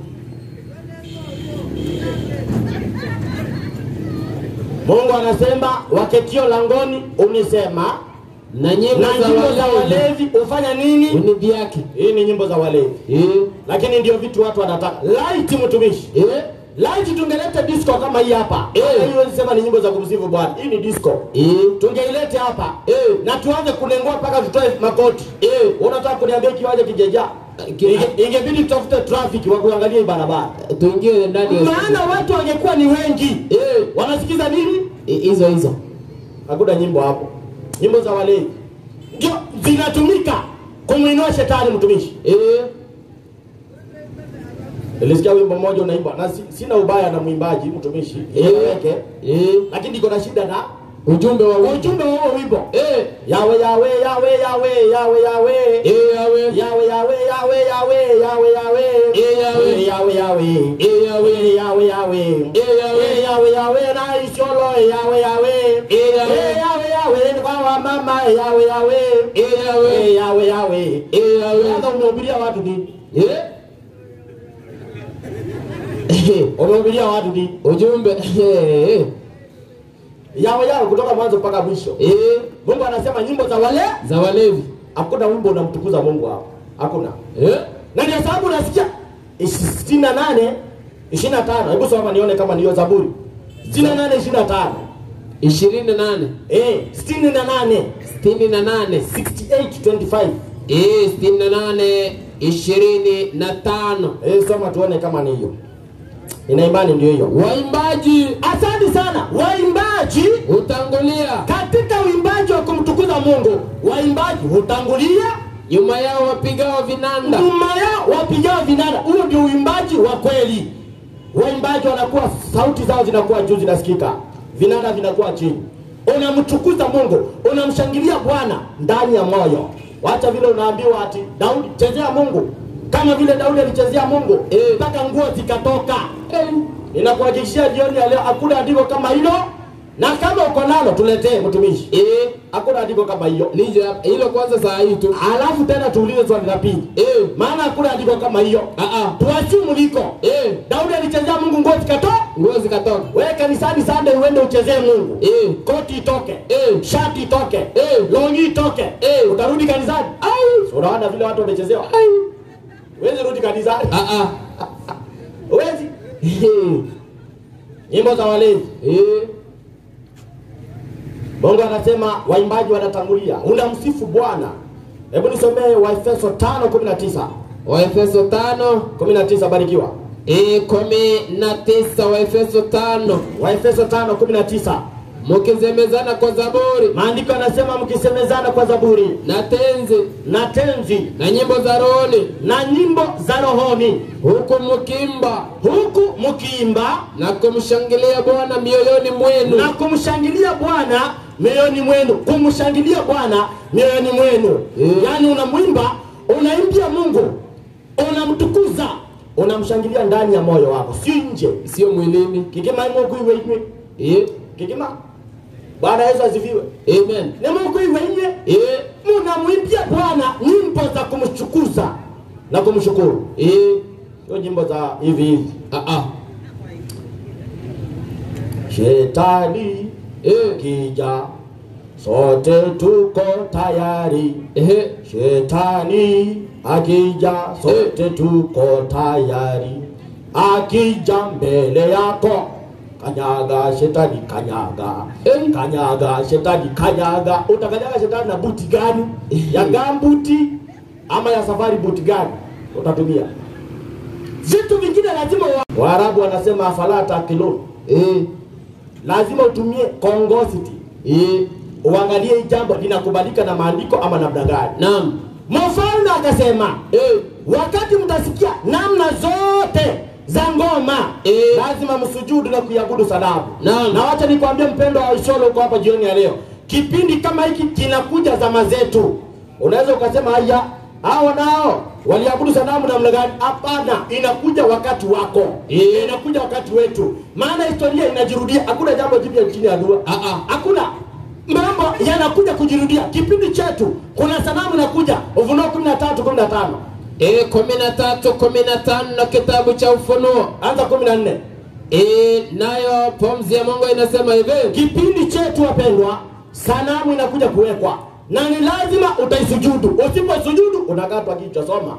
mungu anasema waketio langoni unisema Na nyimbo na nyimbo za za walevi walevi hufanya nini unidhiaki. hii ni nyimbo za walevi Eh. lakini ndio vitu watu wanataka laiti mtumishi Eh. laiti tungeleta disco kama hii hapa Eh. Hata hii huwezi sema ni nyimbo za kumsifu bwana hii ni disco Eh. tungeilete hapa Eh. na tuanze kunengua mpaka tutoe makoti Eh. unataka kuniambia kiwanja kijeja Ki- Inge- ingebidi tutafute traffic wa kuangalia hii barabara Tuingie ndani ya maana watu wangekuwa ni wengi Eh. wanasikiza nini Eh, hizo hizo. hakuna nyimbo hapo nyimbo za walevi ndio zinatumika kumwinua shetani mtumishi Eh. nilisikia wimbo mmoja unaimba na si, sina ubaya na mwimbaji mtumishi Eh. eleweke Eh. lakini niko na shida na Ujumbe wa wimbo. ujumbe wa huo wimbo Eh. yawe yawe yawe yawe yawe yawe Eh, yawe. yawe yawe yawe yawe yawe yawe Eh, yawe. Eh, yawe yawe Eh, yawe. Eh, yawe yawe Eh, yawe. Eh, yawe yawe na isholo yawe yawe Eh, yawe. Eh, yawe yawe ni kwa wamama yawe yawe Eh, yawe. Eh, yawe yawe Eh, yawe. sasa umehubiria watu nini Eh. umehubiria watu nini Ujumbe. Eh. yawe yawe kutoka mwanzo mpaka mwisho Eh. mungu anasema nyimbo za wale Za walevi. hakuna wimbo unamtukuza mungu hapo hakuna Eh. na ndio sababu unasikia sitini na nane ishirini na tano hebu soma nione kama niyo zaburi sitini na nane ishirini na tano ishirini na nane Eh, sitini na nane sitini na nane 6825 Eh, sitini na nane ishirini na tano Eh, soma tuone kama ni hiyo ina imani ndio hiyo waimbaji asante sana waimbaji hutangulia katika uimbaji wa kumtukuza mungu waimbaji hutangulia nyuma yao wapigao vinanda nyuma yao wapigao vinanda huo ndio uimbaji wa kweli waimbaji wanakuwa sauti zao zinakuwa juu zinasikika vinanda vinakuwa chini unamtukuza mungu unamshangilia bwana ndani ya moyo wacha vile unaambiwa ati daudi chezea mungu kama vile daudi alichezea mungu Eh. mpaka nguo zikatoka Eh, ninakuhakikishia jioni ya leo hakuna andiko kama hilo na kama uko nalo tuletee mtumishi eh, hakuna andiko kama hiyo lije hapa. hilo kwanza saa hii tu alafu tena tuulize swali la pili Eh, maana hakuna andiko kama hiyo ah, ah. tuashumu liko Eh, daudi alichezea mungu nguo zikatoa nguo zikatoka wewe kanisani sande uende uchezee mungu Eh, koti itoke eh, shati itoke Eh. longi itoke Eh. utarudi kanisani Ai, unaona vile watu wamechezewa ai. huwezi rudi kanisani Ah, ah. huwezi Eh, nyimbo za walezi eh, mungu anasema waimbaji wanatangulia unamsifu bwana hebu nisomee waefeso 5:19 waefeso tano 19 barikiwa eh, kumi na tisa waefeso tano waefeso 5:19 mukizemezana kwa zaburi maandiko yanasema mkisemezana kwa zaburi na tenzi na tenzi na nyimbo za rohoni na nyimbo za rohoni huku mukimba huku mkiimba na kumshangilia Bwana mioyoni mwenu. na kumshangilia Bwana mioyoni mwenu, kumshangilia Bwana mioyoni mwenu. Mm. Yaani unamwimba, unaimbia Mungu, unamtukuza, unamshangilia ndani ya moyo wako, si nje. Sio mwilini. Kikima imo kuiwe iwe Eh, kikima. Bwana Yesu asifiwe. amen. Ni Mungu iwe iwe Eh, munamwimbia Bwana nyimbo za kumtukuza na kumshukuru, eh, sio nyimbo za hivi hivi. ah, ah. Shetani Eh, kija, sote tuko tayari. eh, Shetani akija, sote tuko tayari. Akija mbele yako, kanyaga shetani, kanyaga Eh. kanyaga shetani, kanyaga. Utakanyaga shetani na buti gani? Ya gambuti ama ya safari buti gani utatumia? Vitu vingine lazima wa... Waarabu wanasema afala takilun, eh, lazima utumie kongosity, eh. uangalie hii jambo linakubalika na maandiko ama namna gani. Naam. Mfalme akasema Eh, wakati mtasikia namna zote za ngoma Eh. lazima msujudu na kuiabudu sanamu. Naam. Na wacha nikwambie mpendo wa Isholo uko hapa jioni ya leo, kipindi kama hiki kinakuja zama zetu. Unaweza ukasema haya, hao nao waliabudu sanamu namna gani? Hapana, inakuja wakati wako, Eh. inakuja wakati wetu, maana historia inajirudia. Hakuna jambo jipya chini ya dua, Ah, ah. hakuna mambo yanakuja kujirudia. Kipindi chetu kuna sanamu inakuja, Ufunuo kumi na tatu kumi na tano eh, kumi na tatu kumi na tano na kitabu cha Ufunuo anza kumi na nne eh, nayo pumzi ya Mungu inasema hivi kipindi chetu wapendwa, sanamu inakuja kuwekwa na ni lazima utaisujudu. Usiposujudu unakatwa kichwa. Soma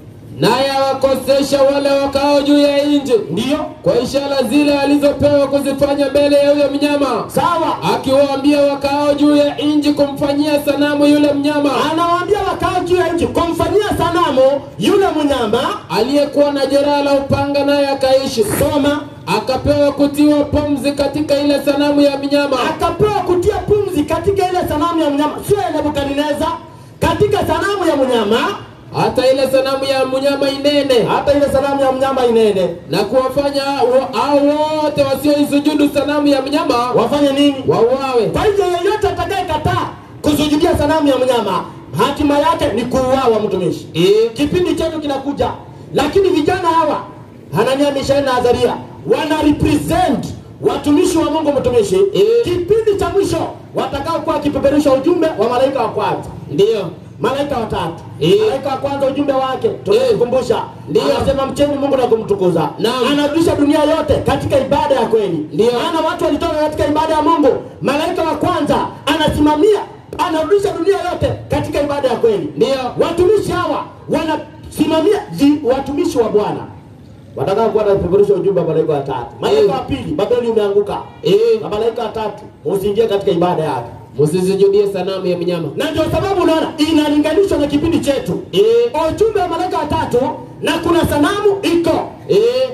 naye awakosesha wale wakao juu ya nchi ndiyo kwa ishara zile alizopewa kuzifanya mbele ya yule mnyama, sawa. akiwaambia wakao juu ya nchi kumfanyia sanamu yule mnyama Anawaambia wakao juu ya nchi kumfanyia sanamu yule mnyama. aliyekuwa na jeraha la upanga, naye akaishi. Soma, Akapewa kutiwa pumzi katika ile sanamu ya mnyama, akapewa kutia pumzi katika ile sanamu ya mnyama, sio ya Nebukadneza, katika sanamu ya mnyama, hata ile sanamu ya mnyama inene, hata ile sanamu ya mnyama inene. na kuwafanya wa- hao wote wasioisujudu sanamu ya mnyama Wafanye nini? wauawe. Kwa hivyo yeyote atakayekataa kusujudia sanamu ya mnyama, hatima yake ni kuuawa, mtumishi. Eh, Kipindi chetu kinakuja, lakini vijana hawa Hanania, Mishaeli na Azaria wana represent watumishi wa Mungu, mtumishi. Eh. Kipindi cha mwisho watakao kuwa wakipeperusha ujumbe wa malaika wa kwanza ndiyo malaika watatu Eh. malaika wa kwanza ujumbe wake tunakumbusha Ndio. anasema mcheni mungu na kumtukuza Naam. anarudisha dunia yote katika ibada ya kweli Ndio. maana watu walitoka katika ibada ya mungu malaika wa kwanza anasimamia anarudisha dunia yote katika ibada ya kweli ndiyo watumishi hawa wanasimamia vi- watumishi wa bwana watakao kuwa wanapeperusha ujumbe wa malaika watatu malaika Eh. wa pili babeli umeanguka Eh, na malaika watatu usiingie katika ibada yake msisujudie sanamu ya mnyama. na ndio sababu unaona inalinganishwa na kipindi chetu Eh, ujumbe wa malaika watatu na kuna sanamu iko eh,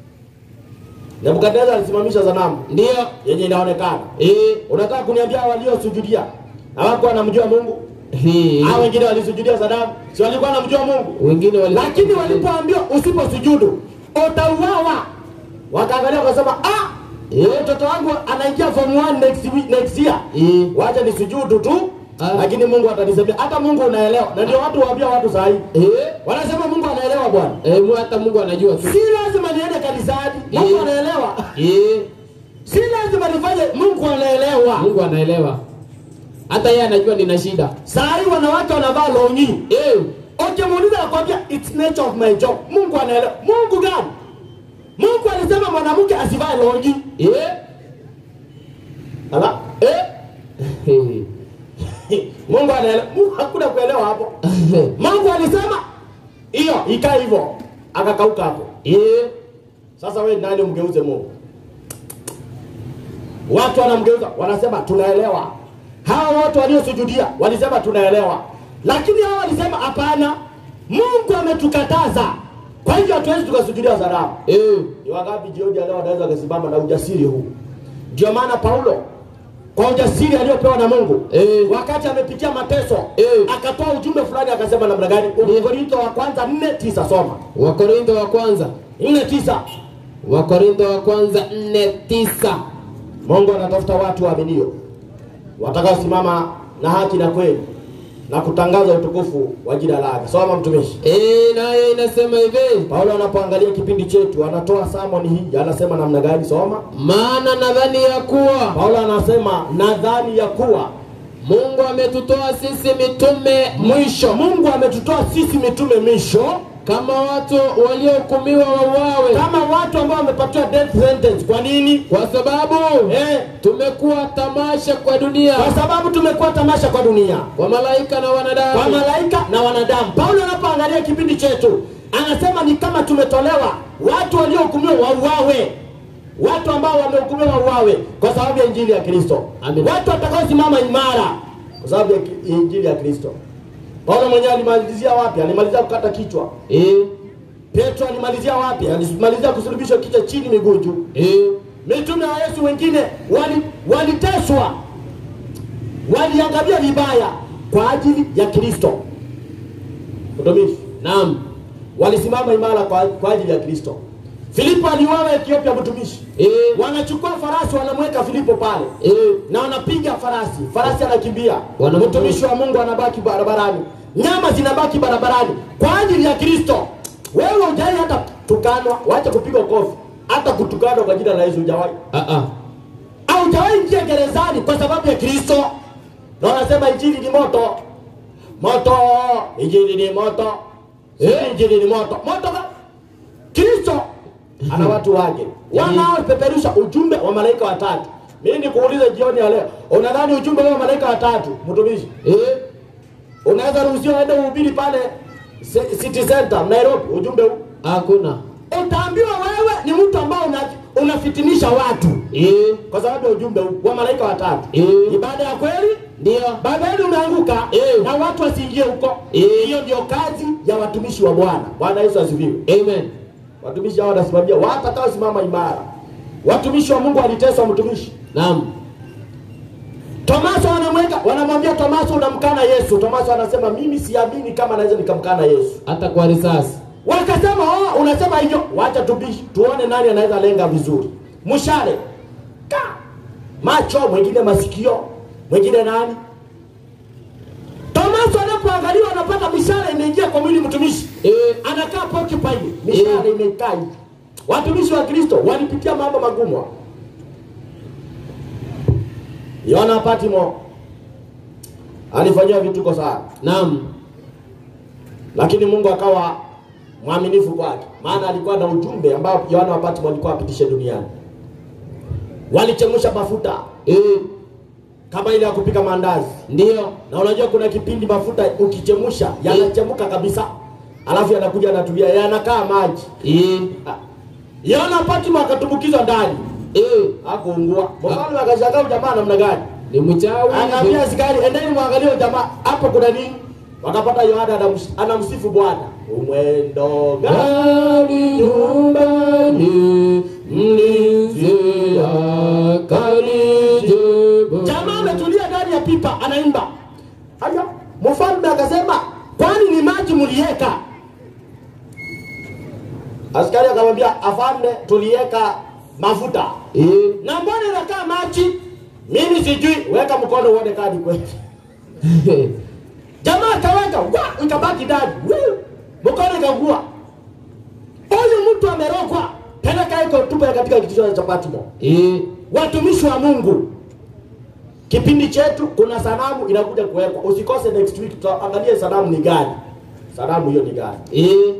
nebukadnezar alisimamisha sanamu ndiyo yenye inaonekana eh, unataka kuniambia waliosujudia hawakuwa wanamjua mungu hii. hao wengine walisujudia sanamu si walikuwa wanamjua mungu wengine wali lakini walipoambiwa usiposujudu utauawa wakaangalia wakasema ah Eh. mtoto wangu anaingia form 1 next, week- next year Eh, wacha nisujudu tu Ah. lakini mungu atanisemea hata mungu unaelewa na ndio watu waambia watu sahii eh, wanasema mungu anaelewa bwana eh, mu- hata Mungu anajua tu. si lazima niende kanisani mungu Eh. anaelewa Eh, si lazima nifanye mungu anaelewa Mungu anaelewa, hata yeye anajua nina shida. saa hii wanawake wanavaa longi Eh, ukimuuliza nakwambia its nature of my job mungu anaelewa mungu gani mungu alisema mwanamke asivae longi eh, ala eh? eh, mungu anaelewa mungu hakuna kuelewa hapo mungu alisema hiyo ikaa hivyo akakauka hapo eh, sasa we nani umgeuze mungu watu wanamgeuza wanasema tunaelewa hawa watu waliosujudia walisema tunaelewa lakini hawa walisema hapana mungu ametukataza kwa hivyo hatuwezi tukasujudia sanamu eh, ni wangapi jioni ya leo wanaweza wakasimama na ujasiri huu ndio maana paulo kwa ujasiri aliyopewa na mungu Eh. wakati amepitia mateso Eh. akatoa ujumbe fulani akasema namna gani korintho wa kwanza nne tisa soma Wakorintho wa kwanza nne tisa Wakorintho wa kwanza nne tisa. Mungu anatafuta watu waaminio watakaosimama na haki na kweli na kutangaza utukufu wa jina lake. Soma mtumishi. Eh, nayo inasema hivi, Paulo anapoangalia kipindi chetu anatoa samoni hii, anasema namna gani? Soma. maana nadhani ya kuwa Paulo anasema nadhani ya kuwa Mungu ametutoa sisi mitume mwisho Mungu ametutoa sisi mitume misho kama watu waliohukumiwa wauawe, kama watu ambao wamepatiwa death sentence. Kwa nini? kwa sababu Eh, tumekuwa tamasha kwa dunia, kwa sababu tumekuwa tamasha kwa dunia, kwa malaika na kwa wanadamu. malaika na wanadamu. Paulo anapoangalia kipindi chetu anasema ni kama tumetolewa watu waliohukumiwa wauawe, watu ambao wamehukumiwa wauawe kwa sababu ya injili ya Kristo, Amen. watu watakaosimama imara kwa sababu ya ki- injili ya Kristo. Paulo mwenyewe alimalizia wapi? Alimalizia kukata kichwa. Eh, Petro alimalizia wapi? Alimalizia kusulubishwa kichwa chini, miguu juu. eh, Mitume wa Yesu wengine wali- waliteswa, waliangamia vibaya kwa ajili ya Kristo. Mtumishi, naam, walisimama imara kwa, kwa ajili ya Kristo. Filipo aliuawa Ethiopia, mtumishi. eh, Wanachukua farasi wanamweka Filipo pale eh, na wanapiga farasi, farasi anakimbia, Wanamtoa. mtumishi wa Mungu anabaki barabarani, nyama zinabaki barabarani kwa ajili ya Kristo. Wewe hujai hata tukanwa, wacha kupigwa kofi, hata kutukanwa kwa jina la Yesu hujawahi ah, ah, haujawahi ingia gerezani kwa sababu ya Kristo, na wanasema injili ni moto moto, injili ni moto eh, injili ni moto moto. ka- Kristo ana watu wake wanaopeperusha ujumbe wa malaika watatu. Mimi nikuulize jioni ya leo, unadhani ujumbe wa malaika watatu, mtumishi, eh, unaweza ruhusiwa ende uhubiri pale C- City Center Nairobi, ujumbe huu hakuna utaambiwa wewe ni mtu ambao una, unafitinisha watu eh, kwa sababu ya ujumbe huu wa malaika watatu. Eh. Ibada ya kweli, ndio Babeli umeanguka Eh. na watu wasiingie huko. Eh. Hiyo ndio kazi ya watumishi wa Bwana. Bwana Yesu asifiwe. amen, Watumishi hao wanasimamia watakaosimama imara. Watumishi wa Mungu waliteswa, mtumishi naam, Tomaso wanamweka, wanamwambia Tomaso, unamkana Yesu. Tomaso anasema mimi siamini kama naweza nikamkana Yesu. hata kwa risasi Wakasema oh, unasema hivyo, wacha tubishi, tuone nani anaweza lenga vizuri. Mshale ka macho, mwingine masikio, mwingine nani. Tomaso anapoangaliwa anapata mishale imeingia kwa mwili mtumishi, eh, anakaa porcupine, mishale imekaa hivi. Watumishi wa Kristo walipitia mambo magumu. Yona Patimo alifanyiwa vituko sana naam, lakini Mungu akawa mwaminifu kwake, maana alikuwa na ujumbe ambao Yohana wa Patmo alikuwa apitishe duniani. Walichemsha mafuta eh, kama ile ya kupika maandazi, ndio na unajua kuna kipindi mafuta ukichemsha yanachemka kabisa, alafu yanakuja yanatulia, yanakaa maji. eh, Ah. Yohana wa Patmo akatumbukizwa ndani, eh, hakuungua. Mfalme akashangaa huyu jamaa namna gani, ni mchawi akaambia askari, endeni mwangalie huyu jamaa hapo kuna nini. Wakapata Yohana anams- anamsifu Bwana, umwendo gani gari nyumbani mlinzi akanijibu. Jamaa ametulia ndani ya pipa anaimba. Haya, mfalme akasema, kwani ni maji mlieka? Askari akamwambia, afande, tulieka mafuta. Eh, Na mbona inakaa maji? Mimi sijui, weka mkono uone kadi kweli. Jamaa akaweka, wa, ikabaki ndani. Wuu, Mkono ikagua. Huyu mtu amerogwa. Peleka iko tupa katika kitisho cha Patmo. eh, watumishi wa Mungu, kipindi chetu kuna sanamu inakuja kuwekwa. Usikose next week, tutaangalia sanamu ni gani, sanamu hiyo ni gani. eh,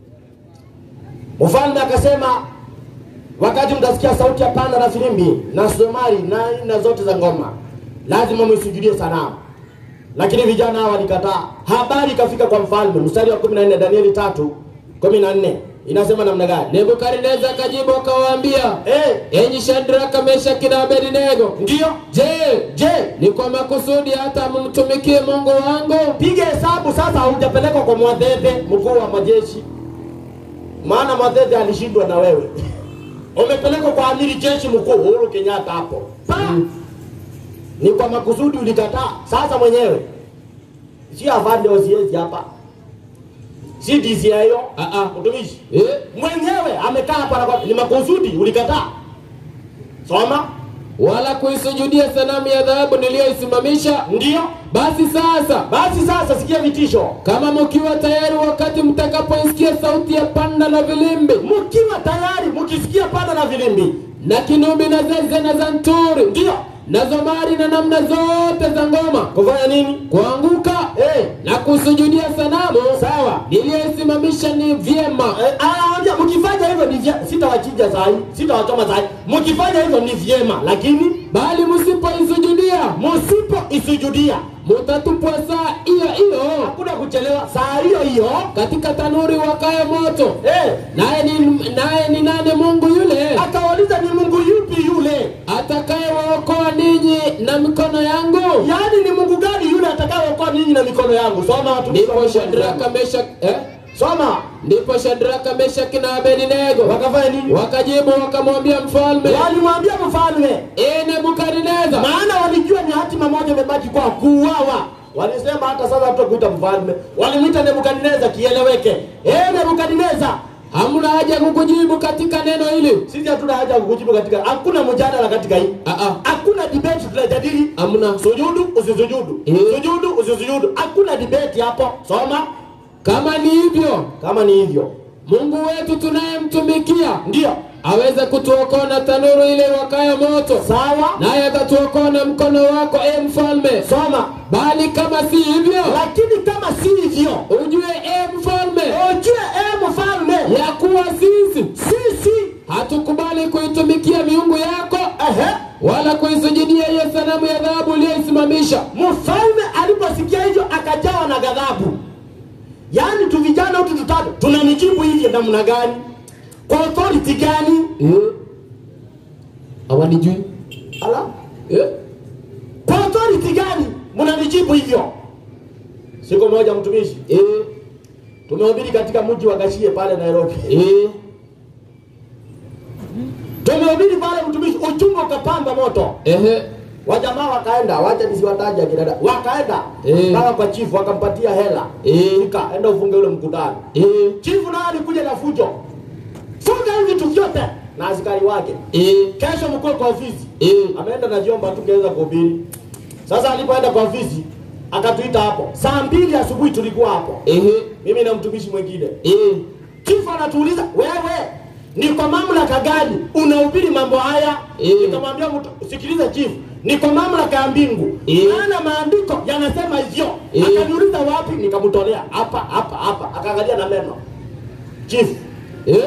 Mfalme akasema, wakati mtasikia sauti ya panda na filimbi na somari na aina zote za ngoma, lazima msujudie sanamu. Lakini vijana hao walikataa. Habari ikafika kwa mfalme, mstari wa 14 Danieli 3 14 inasema namna gani? Nebukadneza akajibu akawaambia, Eh, enyi Shadraka, Meshaki na Abednego, ndio. je, Je, ni kwa makusudi hata mumtumikie Mungu wangu? piga hesabu sasa, haujapelekwa kwa mwadhedhe mkuu wa majeshi, maana mwadhedhe alishindwa na wewe. Umepelekwa kwa amiri jeshi mkuu Uhuru Kenyatta hapo pa ni kwa makusudi ulikataa. Sasa mwenyewe si afande osiezi hapa, si DCIO Ah, ah. mtumishi Eh? mwenyewe amekaa hapa na ni makusudi ulikataa soma wala kuisujudia sanamu ya dhahabu niliyoisimamisha. ndio Basi sasa, basi sasa sikia vitisho kama mkiwa tayari, wakati mtakapoisikia sauti ya panda na vilimbi mkiwa tayari mkisikia panda na vilimbi na kinubi na zeze na zanturi ndio na zomari na namna zote za ngoma, kufanya nini kuanguka eh na kusujudia sanamu sawa niliyoisimamisha ni vyema. Eh, anawaambia mkifanya hivyo ni vyema sitawachinja sahi sitawachoma sahi mkifanya hivyo ni vyema lakini Bali msipoisujudia msipo isujudia mutatupwa saa hiyo hiyo hakuna kuchelewa saa hiyo hiyo katika tanuri wakayo moto. eh Naye ni naye ni nani Mungu yule akawauliza ni mungu yupi yule atakayewaokoa ninyi na mikono yangu? yaani ni mungu gani yule atakayeokoa ninyi na mikono yangu soma watu Ndipo Shadraka, Meshak eh? soma Ndipo Shadraka, Meshaki na Abednego wakafanya nini wakajibu wakamwambia mfalme, walimwambia mfalme ee Nebukadneza, maana walijua ni hatima moja imebaki kwa kuuawa walisema hata sasa tutakuita mfalme walimwita nebukadneza kieleweke eh nebukadneza hamna haja ya kukujibu katika neno hili. sisi hatuna haja ya kukujibu katika hakuna mjadala katika hii Ah, ah, hakuna debate tunajadili hamna. sujudu usisujudu Eh. sujudu usisujudu hakuna debate hapo soma Kama ni hivyo, kama ni hivyo Mungu wetu tunayemtumikia ndio aweza kutuokoa na tanuru ile wakayo moto, sawa naye atatuokoa na mkono wako, e mfalme. soma Bali kama si hivyo, lakini kama si hivyo ujue e mfalme, ujue e mfalme ya kuwa sisi sisi hatukubali kuitumikia miungu yako ehe wala kuisujudia hiyo sanamu ya dhahabu uliyoisimamisha. mfalme aliposikia hivyo akajawa na ghadhabu yaani tu vijana hutu tutatu tunanijibu hivyo namna gani kwa authority gani Eh? Hawanijui ala eh? kwa authority gani mnanijibu hivyo siku moja mtumishi Eh? tumehubiri katika mji wa gashie pale nairobi Eh? tumehubiri pale mtumishi uchungu ukapamba moto Ehe. wajamaa wakaenda wacha nisiwataja kidada wakaenda Eh. mpaka kwa chifu wakampatia hela Eh. Fika, enda ufunge ule mkutano Eh? chifu naye alikuja na fujo funga hivi vitu vyote na askari wake Eh? kesho mkuu kwa ofisi Eh? ameenda na vyombo tungeweza kuhubiri sasa alipoenda kwa ofisi akatuita hapo saa mbili asubuhi tulikuwa hapo Ehe. mimi na mtumishi mwingine Eh? chifu anatuuliza wewe ni kwa mamlaka gani unahubiri mambo haya Eh. nikamwambia mtu sikiliza chifu ni kwa mamlaka ya mbingu Eh. maana maandiko yanasema hivyo Eh. akaniuliza wapi nikamtolea hapa hapa hapa akaangalia na meno chifu Eh?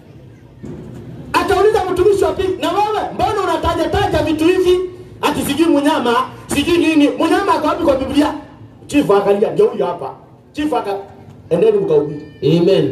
akauliza mtumishi wa pili na wewe mbona unataja taja vitu hivi ati sijui mnyama sijui nini mnyama ako wapi kwa biblia chifu akalia ndio huyo hapa chifu aka endeni mkahubiri Amen.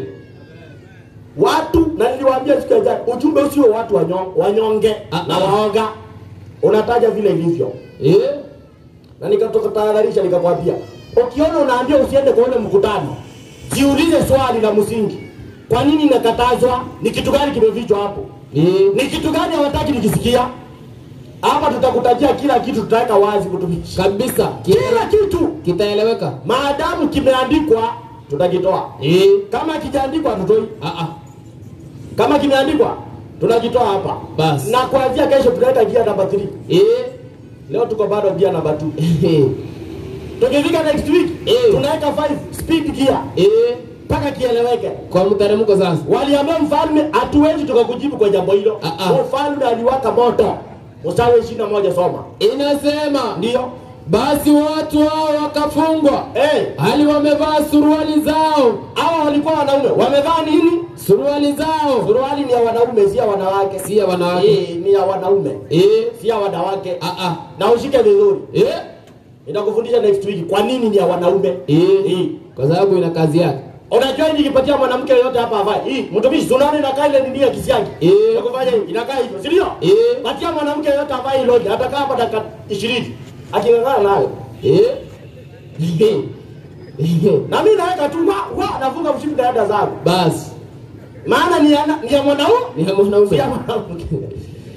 watu na niliwaambia siku ya jana ujumbe usio watu wanyo- wanyonge Ah, na ah. waoga unataja vile ilivyo Eh? na nikatahadharisha nikakwambia ukiona unaambia usiende kwa ule mkutano jiulize swali la msingi kwa nini inakatazwa ni kitu gani kimefichwa hapo Eh? ni kitu gani hawataki nikisikia hapa tutakutajia kila kitu tutaweka wazi kutumishi Kabisa. Ki- kila kitu Kitaeleweka. maadamu kimeandikwa tutakitoa Eh? kama kijaandikwa tutoi Ah ah. kama kimeandikwa tunakitoa hapa Basi. na kuanzia kesho tunaweka gia namba 3 Eh? leo tuko bado gia namba 2 Eh? tukifika next week Eh. tunaweka 5 speed gear Eh? mpaka kieleweke Kwa mteremko sasa. waliambia mfalme hatuwezi tukakujibu kwa jambo hilo Ah, ah. mfalme aliwaka moto mstari ishirini na moja soma Inasema ndio basi watu hao wakafungwa hey, hali wamevaa suruali zao, hawa walikuwa wanaume wamevaa nini suruali zao suruali ni ya wanaume si ya wanawake si ya wanawake. Eh, ni ya wanaume Eh? si ya wanawake Ah ah. na ushike vizuri Eh? nitakufundisha next week kwa nini ni ya wanaume Eh? Eh. Kwa sababu ina kazi yake. unajua hii nikipatia mwanamke yoyote hapa avae hii mtumishi sunaona inakaa ile nini ya kisiagi Eh. nakufanya hivi inakaa hivyo si ndio Eh? patia mwanamke yoyote avae iloje atakaa hapa dakika 20 akingangana nayo Eh? Eh? na mimi naweka tu wa wa nafunga mshipi na dada zangu Basi maana ni ya, ni ya mwanaume ni ya si mwanaume. ya mwanamke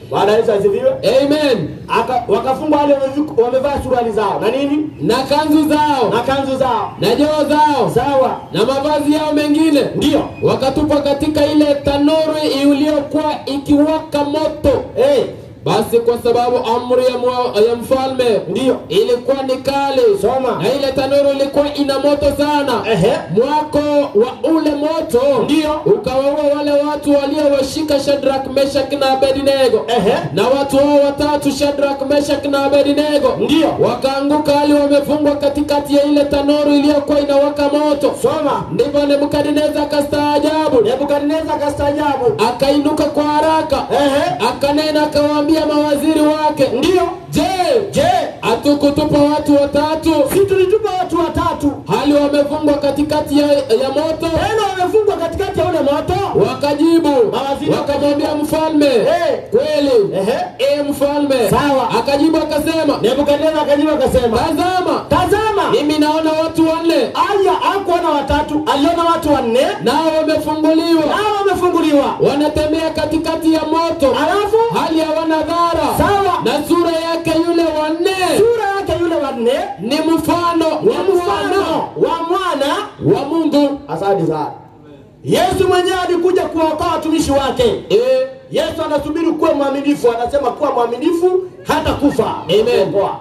Bwana Yesu asifiwe. Amen. Aka- Wakafungwa wale wamevi- wamevaa suruali zao na nini Na kanzu zao na kanzu zao, na joo zao sawa, na mavazi yao mengine ndio wakatupwa katika ile tanuru iliyokuwa ikiwaka moto. eh, Basi kwa sababu amri ya, mwa, ya mfalme ndio ilikuwa ni kali, Soma. na ile tanuru ilikuwa ina moto sana. ehe, Mwako wa ule moto Ndio. ukawaua wale watu waliowashika Shadrach, Meshach na Abednego. ehe, Na watu hao watatu Shadrach, Meshach na Abednego ndio wakaanguka hali wamefungwa katikati ya ile tanuru iliyokuwa inawaka moto. soma. Ndipo Nebukadneza akastaajabu, Nebukadneza akastaajabu, akainuka kwa haraka, ehe, akanena akawaambia mawaziri wake, ndio je, je, hatukutupa watu watatu si tulitupa watu watatu hali wamefungwa katikati ya, ya moto? tena wamefungwa katikati ya ule moto? Wakajibu Mawaziri wakamwambia mfalme, Eh. kweli Ehe, e mfalme. Sawa. Akajibu akasema, Nebukadneza akajibu akasema, tazama, tazama, mimi naona watu wanne aya hakuona watatu, aliona watu wanne nao wamefunguliwa, nao wamefunguliwa, wanatembea katikati ya moto, alafu hali hawana dhara, Sawa. na sura yake yule wanne sura yake yule wanne ni mfano ni wa mwana mfano wa mwana. wa Mungu. Asante sana. Yesu mwenyewe alikuja kuwaokoa watumishi wake. E, Yesu anasubiri kuwa mwaminifu, anasema kuwa mwaminifu hata kufa. Amen. Kuokoa.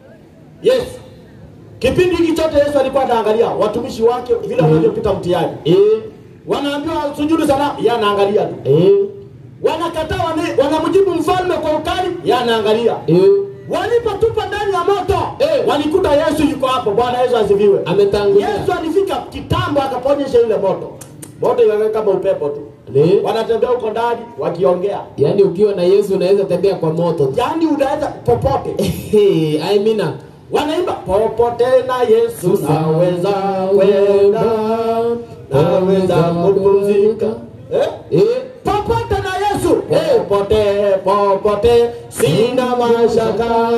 Yesu kipindi hiki chote Yesu alikuwa anaangalia watumishi wake vile wanavyopita mtihani, e, wanaambiwa sujudu sana, yeye anaangalia tu. e, Wanakataa, wana- wanamjibu mfalme kwa ukali, yeye anaangalia. e, Walipotupa ndani ya moto Eh. walikuta Yesu yuko hapo. Bwana Yesu asifiwe. ametangulia. Yesu alifika kitambo akaponyesha yule moto, moto iweke kama upepo tu, E, wanatembea huko ndani wakiongea, yaani ukiwa na Yesu unaweza tembea kwa moto tu. yaani unaweza popote. Hey, Amina. Wanaimba popote na Yesu naweza kwenda, naweza kupumzika eh? Eh, popote na Yesu eh, popote popote, sina mashaka,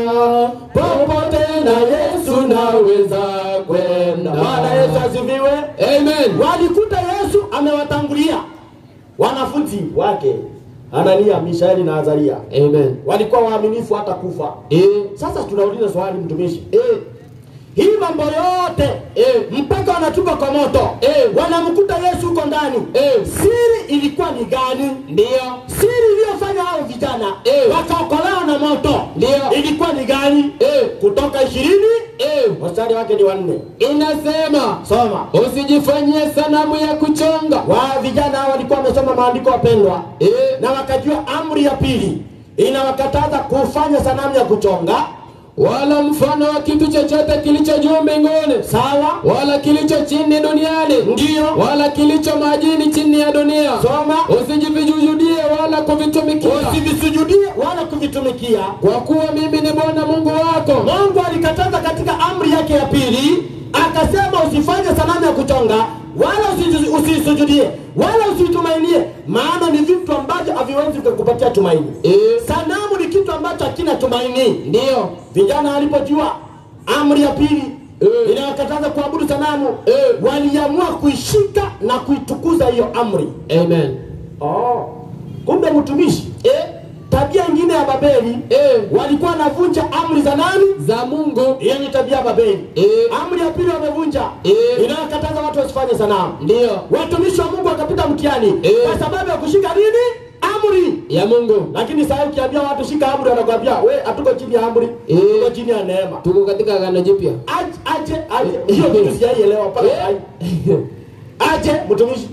popote na Yesu naweza kwenda. Bwana Yesu asifiwe. Amen. Walikuta Yesu amewatangulia wanafunzi wake Anania, Mishaeli na Azaria, Amen. walikuwa waaminifu hata kufa. Eh, Sasa tunauliza swali, mtumishi eh, hii mambo yote eh, mpaka wanatupa kwa moto Eh. wanamkuta Yesu huko ndani Eh. siri ilikuwa ni gani? ndio, Siri iliyofanya hao vijana Eh. wakaokolewa na moto Ndio. ilikuwa ni gani? eh, Kutoka ishirini eh, mstari wake ni wanne. inasema Soma. usijifanyie sanamu ya kuchonga. Wa vijana hao walikuwa wamesoma maandiko wapendwa, Eh, na wakajua amri ya pili inawakataza kufanya sanamu ya kuchonga. wala mfano wa kitu chochote kilicho juu mbinguni Sawa, wala kilicho chini duniani Ndio. wala kilicho majini chini ya dunia soma, usijivijujudie wala kuvitumikia usivisujudie wala kuvitumikia. kwa kuwa mimi ni bwana mungu wako Mungu alikataza katika amri yake ya pili, akasema usifanye sanamu ya kuchonga wala usi- usisujudie wala usitumainie, maana ni vitu ambavyo haviwezi kukupatia tumaini. Eh, Sanamu ni kitu ambacho hakina tumaini. ndiyo Vijana walipojua amri ya pili Eh. inayokataza kuabudu sanamu, Eh. waliamua kuishika na kuitukuza hiyo amri. amen Oh. Kumbe mtumishi eh, tabia ingine ya Babeli Eh, walikuwa wanavunja amri za nani? za mungu Hiyo ni tabia ya Babeli. Eh. Amri ya pili wamevunja Eh. inayokataza watu wasifanye sanamu. ndiyo Watumishi wa Mungu wakapita mtihani Eh. kwa sababu ya kushika nini? Amri. ya mungu Lakini sasa ukiambia watu shika amri, wanakwambia we, hatuko chini ya amri, Eh. tuko chini ya neema. tuko katika agano jipya Aje, aje, aje. Hiyo kitu sijaielewa mpaka Eh. sasa. Aje mtumishi,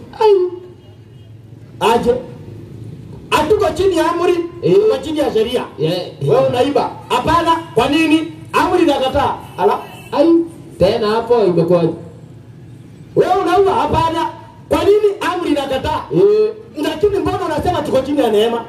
aje, hatuko chini ya amri, Eh. tuko chini ya sheria. Yeah. Wewe unaiba? Hapana. Kwa nini? Amri inakataa. Ala, ai tena hapo imekuwa wewe unauba? Hapana. Kwa nini amri inakataa? eh, Lakini mbona unasema tuko chini ya neema?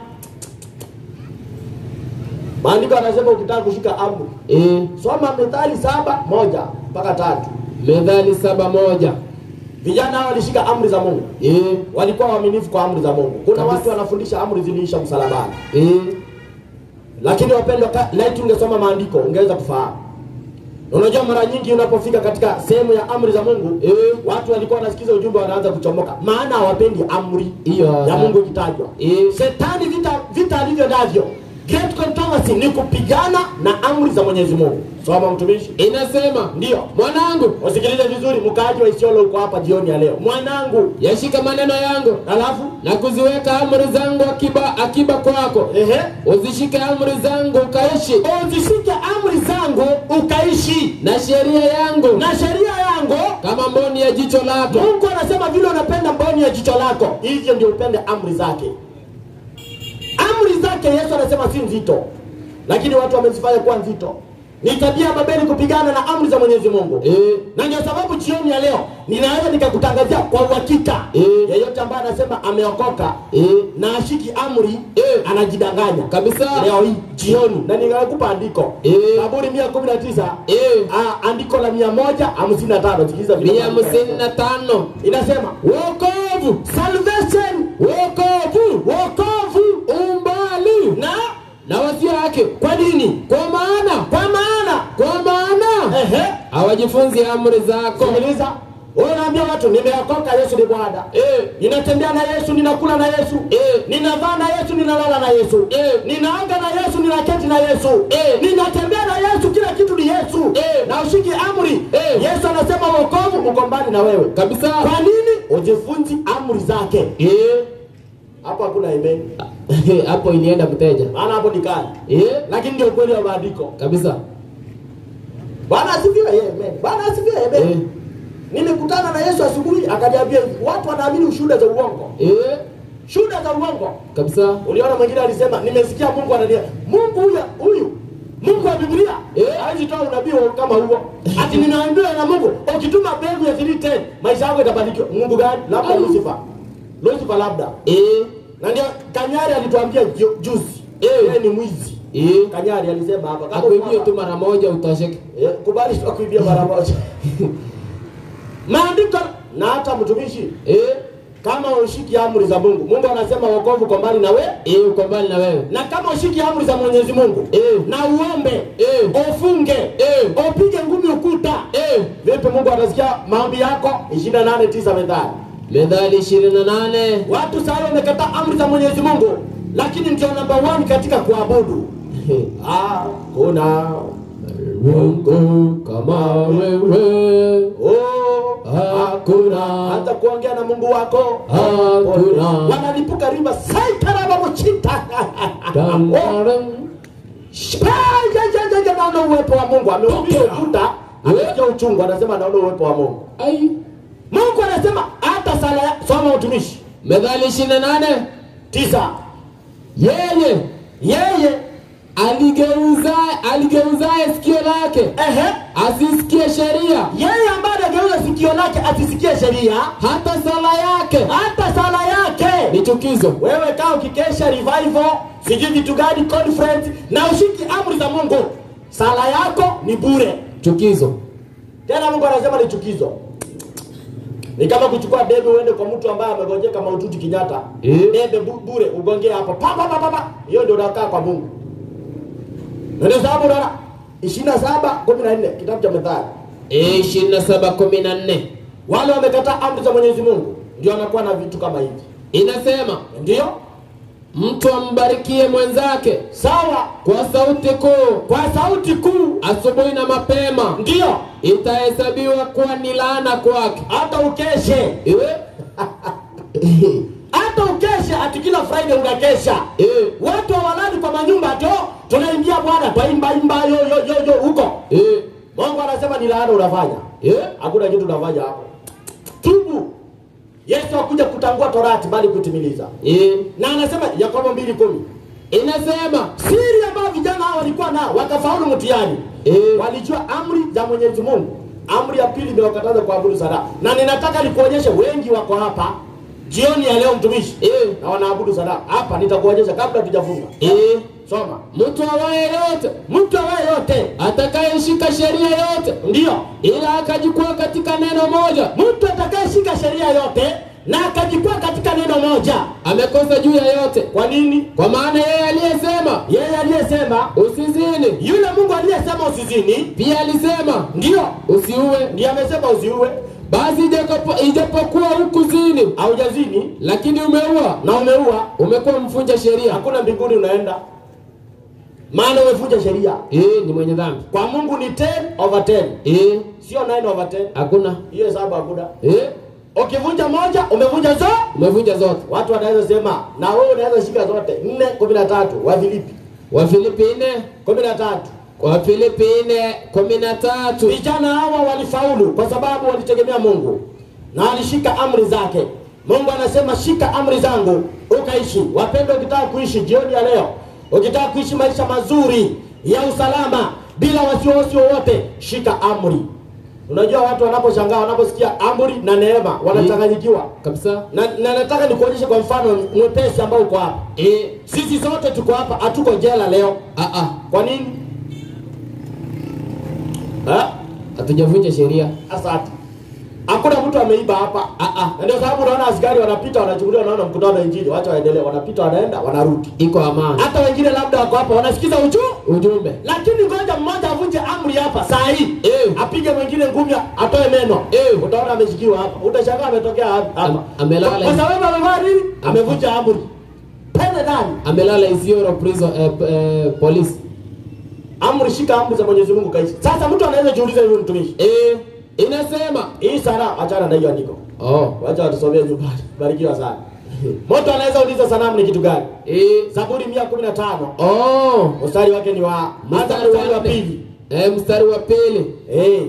Maandiko anasema ukitaka kushika amri, eh, soma Methali saba moja mpaka tatu. methali saba moja Vijana hao walishika amri za Mungu, eh, walikuwa waaminifu kwa amri za Mungu. Kuna Kabisa. watu wanafundisha amri ziliisha msalabani, eh, lakini wapendwa, ka- laiti ungesoma maandiko ungeweza kufahamu. Na Unajua, mara nyingi unapofika katika sehemu ya amri za Mungu eh, watu walikuwa wanasikiza ujumbe wanaanza kuchomoka, maana hawapendi amri hiyo ya Mungu ikitajwa. eh, Shetani vita vita alivyo navyo great controversy ni kupigana na amri za mwenyezi mungu soma mtumishi inasema ndiyo mwanangu usikilize vizuri mkaaji wa isiolo uko hapa jioni ya leo mwanangu yashika maneno yangu alafu na kuziweka amri zangu akiba akiba kwako ehe uzishike amri zangu ukaishi uzishike amri zangu ukaishi na sheria yangu na sheria yangu kama mboni ya jicho lako mungu anasema vile unapenda mboni ya jicho lako hivyo ndio upende amri zake amri zake yesu anasema si nzito lakini watu wamezifanya kuwa nzito ni tabia ya babeli kupigana na amri za mwenyezi mungu Eh, na ndio sababu jioni ya leo ninaweza nikakutangazia kwa uhakika Eh. yeyote ambaye anasema ameokoka eh, na ashiki amri Eh. anajidanganya kabisa leo hii jioni na nikakupa andiko Eh. zaburi mia kumi na tisa Eh, Ah, andiko la mia moja hamsini na tano sikiliza vile mia maandiko hamsini na tano inasema wokovu salvation wokovu wokovu umbali na na wasio wake kwa nini kwa maana kwa maana kwa maana ehe hawajifunzi amri zako sikiliza wewe unaambia watu nimeokoka yesu ni bwana Eh, ninatembea na yesu ninakula na yesu Eh. ninavaa na yesu ninalala na yesu Eh. ninaanga na yesu ninaketi na yesu Eh. ninatembea na yesu kila kitu ni yesu Eh. na ushiki amri Eh. yesu anasema wokovu uko mbali na wewe kabisa kwa nini ujifunzi amri zake Eh, hapo hakuna amen hapo ilienda mteja maana hapo ni kali Eh, lakini ndio ukweli wa maandiko kabisa bwana asifiwe yeye amen bwana asifiwe amen Eh, nilikutana na yesu asubuhi akaniambia hivi watu wanaamini ushuhuda za uongo eh, shuhuda za uongo kabisa uliona mwingine alisema nimesikia mungu anania mungu huyu huyu mungu wa biblia Eh. hawezi toa unabii wa- kama huo ati ninaambiwa na mungu ukituma mbegu ya 310 maisha yako itabarikiwa mungu gani labda Ai. lucifer lucifer labda Eh, na ndio kanyari alituambia ju- juzi Eh. yeye ni mwizi eh, kanyari alisema hapa kama akuibie uko tu hapa, mara moja utosheke eh, kubali tu akuibia mara moja maandiko na hata mtumishi Eh, kama ushiki amri za mungu mungu anasema wokovu kwa mbali na we eh, uko mbali na wewe na kama ushiki amri za mwenyezi mungu Eh. na uombe Eh. ufunge Eh. upige ngumi ukuta Eh, vipi mungu atasikia maombi yako 289 methali methali ishirini na nane watu sasa wamekataa amri za mwenyezi mungu lakini ndio namba 1 katika kuabudu ah, kuna Mungu kama wewe oh, Hakuna. hata kuongea na mungu wako Hakuna. wanalipuka riba saitarabamochita Tantaran. naona uwepo wa mungu ameupiga ukuta amesikia uchungu anasema naona uwepo wa mungu Ai. mungu anasema hata sala ya soma utumishi methali ishirini na nane tisa yeye yeye aligeuza aligeuzaye sikio lake ehe asisikie sheria yeye ambaye anageuza sikio lake asisikie sheria hata sala yake hata sala yake ni chukizo wewe kaa ukikesha revival sijui vitu gani conference na ushiki amri za mungu sala yako ni bure chukizo tena mungu anasema ni chukizo ni kama kuchukua debe uende kwa mtu ambaye amegonjeka maututi kinyata Eh. debe bu- bure ugongee hapo pa pa pa pa pa hiyo ndio unakaa kwa mungu na ndio sababu unaona ishirini na saba kumi na nne kitabu cha methali ishirini na saba kumi na nne wale wamekataa amri za mwenyezi mungu ndio wanakuwa na vitu kama hivi inasema ndio mtu ambarikie mwenzake sawa kwa sauti kuu kwa sauti kuu asubuhi na mapema ndio itahesabiwa kuwa ni laana kwake hata ukeshe iwe hata ukeshe ati kila friday unakesha Eh, watu hawalali kwa manyumba to tunaingia bwana twaimba imba yo yo yo yo huko eh, mungu anasema ni laana unafanya eh, hakuna kitu unafanya hapo tubu yesu akuja kutangua torati bali kutimiliza eh. na anasema yakobo mbili kumi inasema siri ambayo vijana hao walikuwa nao wakafaulu mtihani Eh. walijua amri za mwenyezi mungu amri ya pili imewakataza kuabudu sanamu na ninataka nikuonyeshe wengi wako hapa jioni ya leo mtumishi eh, na wanaabudu sanamu hapa nitakuonyesha kabla tujafunga eh. soma mtu awaye yote mtu awaye yote atakayeshika sheria yote ndiyo ila akajikwaa katika neno moja mtu atakayeshika sheria yote na akajikwaa katika neno moja amekosa juu ya yote kwa nini kwa maana yeye aliyesema yeye aliyesema usizini yule mungu aliyesema usizini pia alisema ndiyo usiue ndiye amesema usiue basi ijapo- ijapokuwa hukuzini haujazini lakini umeua na umeua umekuwa mfunja sheria hakuna mbinguni unaenda maana umevunja sheria. Eh, ni mwenye dhambi. Kwa Mungu ni 10 over 10, Eh, sio 9 over 10. hakuna. Hiyo hesabu hakuna. Eh, Ukivunja moja umevunja zote. umevunja zote. Watu wanaweza sema na wewe unaweza shika zote. 4 13 wa Filipi Wafilipi 4 13. Wafilipi 4 kumi na tatu. Vijana hawa walifaulu kwa sababu walitegemea Mungu na walishika amri zake. Mungu anasema shika amri zangu ukaishi. Wapendwa, ukitaka kuishi jioni ya leo, ukitaka kuishi maisha mazuri ya usalama bila wasiwasi wowote, shika amri. Unajua watu wanaposhangaa wanaposikia amri na neema wanachanganyikiwa. Kabisa. Na, na nataka nikuonyeshe kwa mfano mwepesi ambao uko hapa. Eh, Sisi zote tuko hapa, hatuko jela leo. ah ah. Kwa nini? Ha? Hatujavunja sheria. Asante. Hakuna mtu ameiba hapa. Ah ah. Na ndio sababu unaona askari wanapita wanachukuliwa, wanaona mkutano wa injili, wacha waendelee, wanapita wanaenda, wanarudi. Iko amani. Hata wengine labda wako hapa wanasikiza uchu, Ujumbe. lakini ngoja mmoja avunje amri hapa saa hii Eh. apige mwingine ngumi atoe meno Eh. utaona ameshikiwa hapa, utashangaa ametokea hapa Am- amelala kwa hivi. sababu amevaa nini? Amevunja amri. Pende ndani. Amelala Isiolo prison eh, eh, police. Amri, shika amri za Mwenyezi Mungu kaishi. Sasa mtu anaweza jiuliza huyu mtumishi, Eh, inasema. hii sala, achana na hiyo andiko, Oh. wacha watusomee nyumbani. Barikiwa sana. Mtu anaweza uliza sanamu ni kitu gani? Eh. Zaburi 115 Oh. mstari wake ni wa hata Mstari mstari wa wa pili. pili. Eh, mstari wa pili. Eh,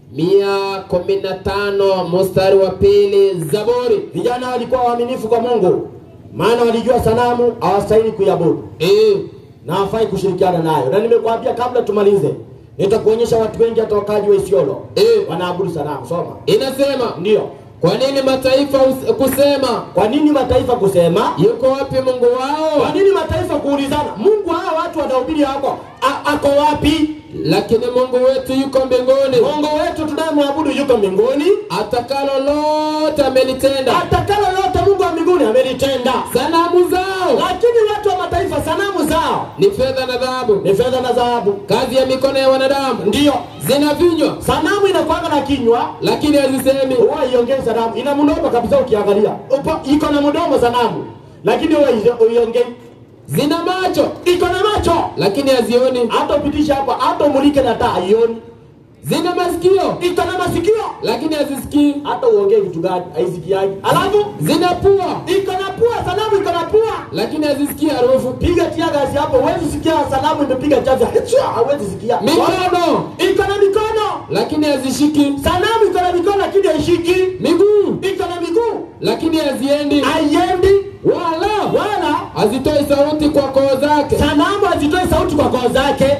Mia kumi na tano mstari wa pili Zaburi. vijana walikuwa waaminifu kwa Mungu, maana walijua sanamu hawastahili kuiabudu Eh. na hawafai kushirikiana nayo. Na nimekuambia kabla tumalize, nitakuonyesha watu wengi hata wakaji wa Isiolo Eh. wanaabudu sanamu. Soma. Inasema Ndio. kwa nini mataifa us- kusema Kwa nini mataifa kusema? yuko wapi Mungu Kwa wao? nini mataifa kuulizana, Mungu hawa watu wanahubiri hako a- ako wapi? Lakini Mungu wetu yuko mbinguni, Mungu wetu tunayemwabudu yuko mbinguni, atakalo lote amelitenda. atakalo lote Mungu wa mbinguni amelitenda. Sanamu zao Lakini watu wa mataifa sanamu zao ni fedha na dhahabu, ni fedha na dhahabu, kazi ya mikono ya wanadamu. ndiyo Zina vinywa sanamu inakwanga na kinywa lakini hazisemi, huwa iongei sanamu, ina mdomo kabisa. Ukiangalia Upo- iko na mdomo sanamu, lakini huwa isi- iongei. zina macho Iko na macho, lakini hazioni, hata upitisha hapa, hata umulike na taa haioni. zina masikio Iko na masikio, lakini hazisikii, hata uongee kitu gani haisikiaji. Alafu zina pua iko na pua, sanamu iko na pua. lakini hazisikii harufu, Piga tia gazi hapo, huwezi sikia sanamu imepiga chaza, Hichwa, hauwezi sikia. mikono Iko na mikono, lakini hazishiki, sanamu iko na mikono lakini haishiki. miguu Iko na miguu lakini haziendi, haiendi, wala wala hazitoi sauti kwa koo zake. sanamu hazitoi sauti kwa koo zake.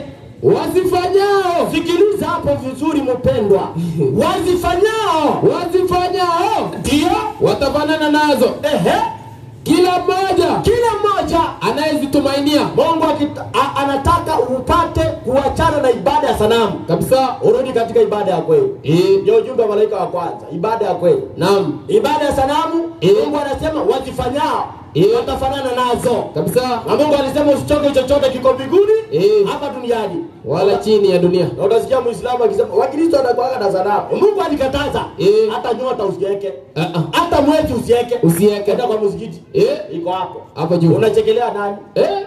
Wazifanyao Sikiliza hapo vizuri, mpendwa, wazifanyao wazifanyao ndio watafanana nazo, ehe, kila mmoja kila mmoja anayezitumainia Mungu akita, a, anataka upate kuachana na ibada ya sanamu, kabisa. urudi katika ibada ya kweli. Eh, Ndio ujumbe wa malaika wa kwanza, ibada ya kweli. naam, Ibada ya sanamu, Eh. Mungu anasema wazifanyao Eh. watafanana nazo, kabisa, na Mungu alisema usichoke chochote kiko mbinguni Eh. hapa duniani wala chini ya dunia. na utasikia Muislamu akisema Wakristo wanakuaga na sanamu. Mungu alikataza Eh. hata nyota usiweke, Ah, ah. hata mwezi usiweke, Usiweke. Enda kwa msikiti Eh, iko hapo, hapo juu. unachekelea nani? Eh,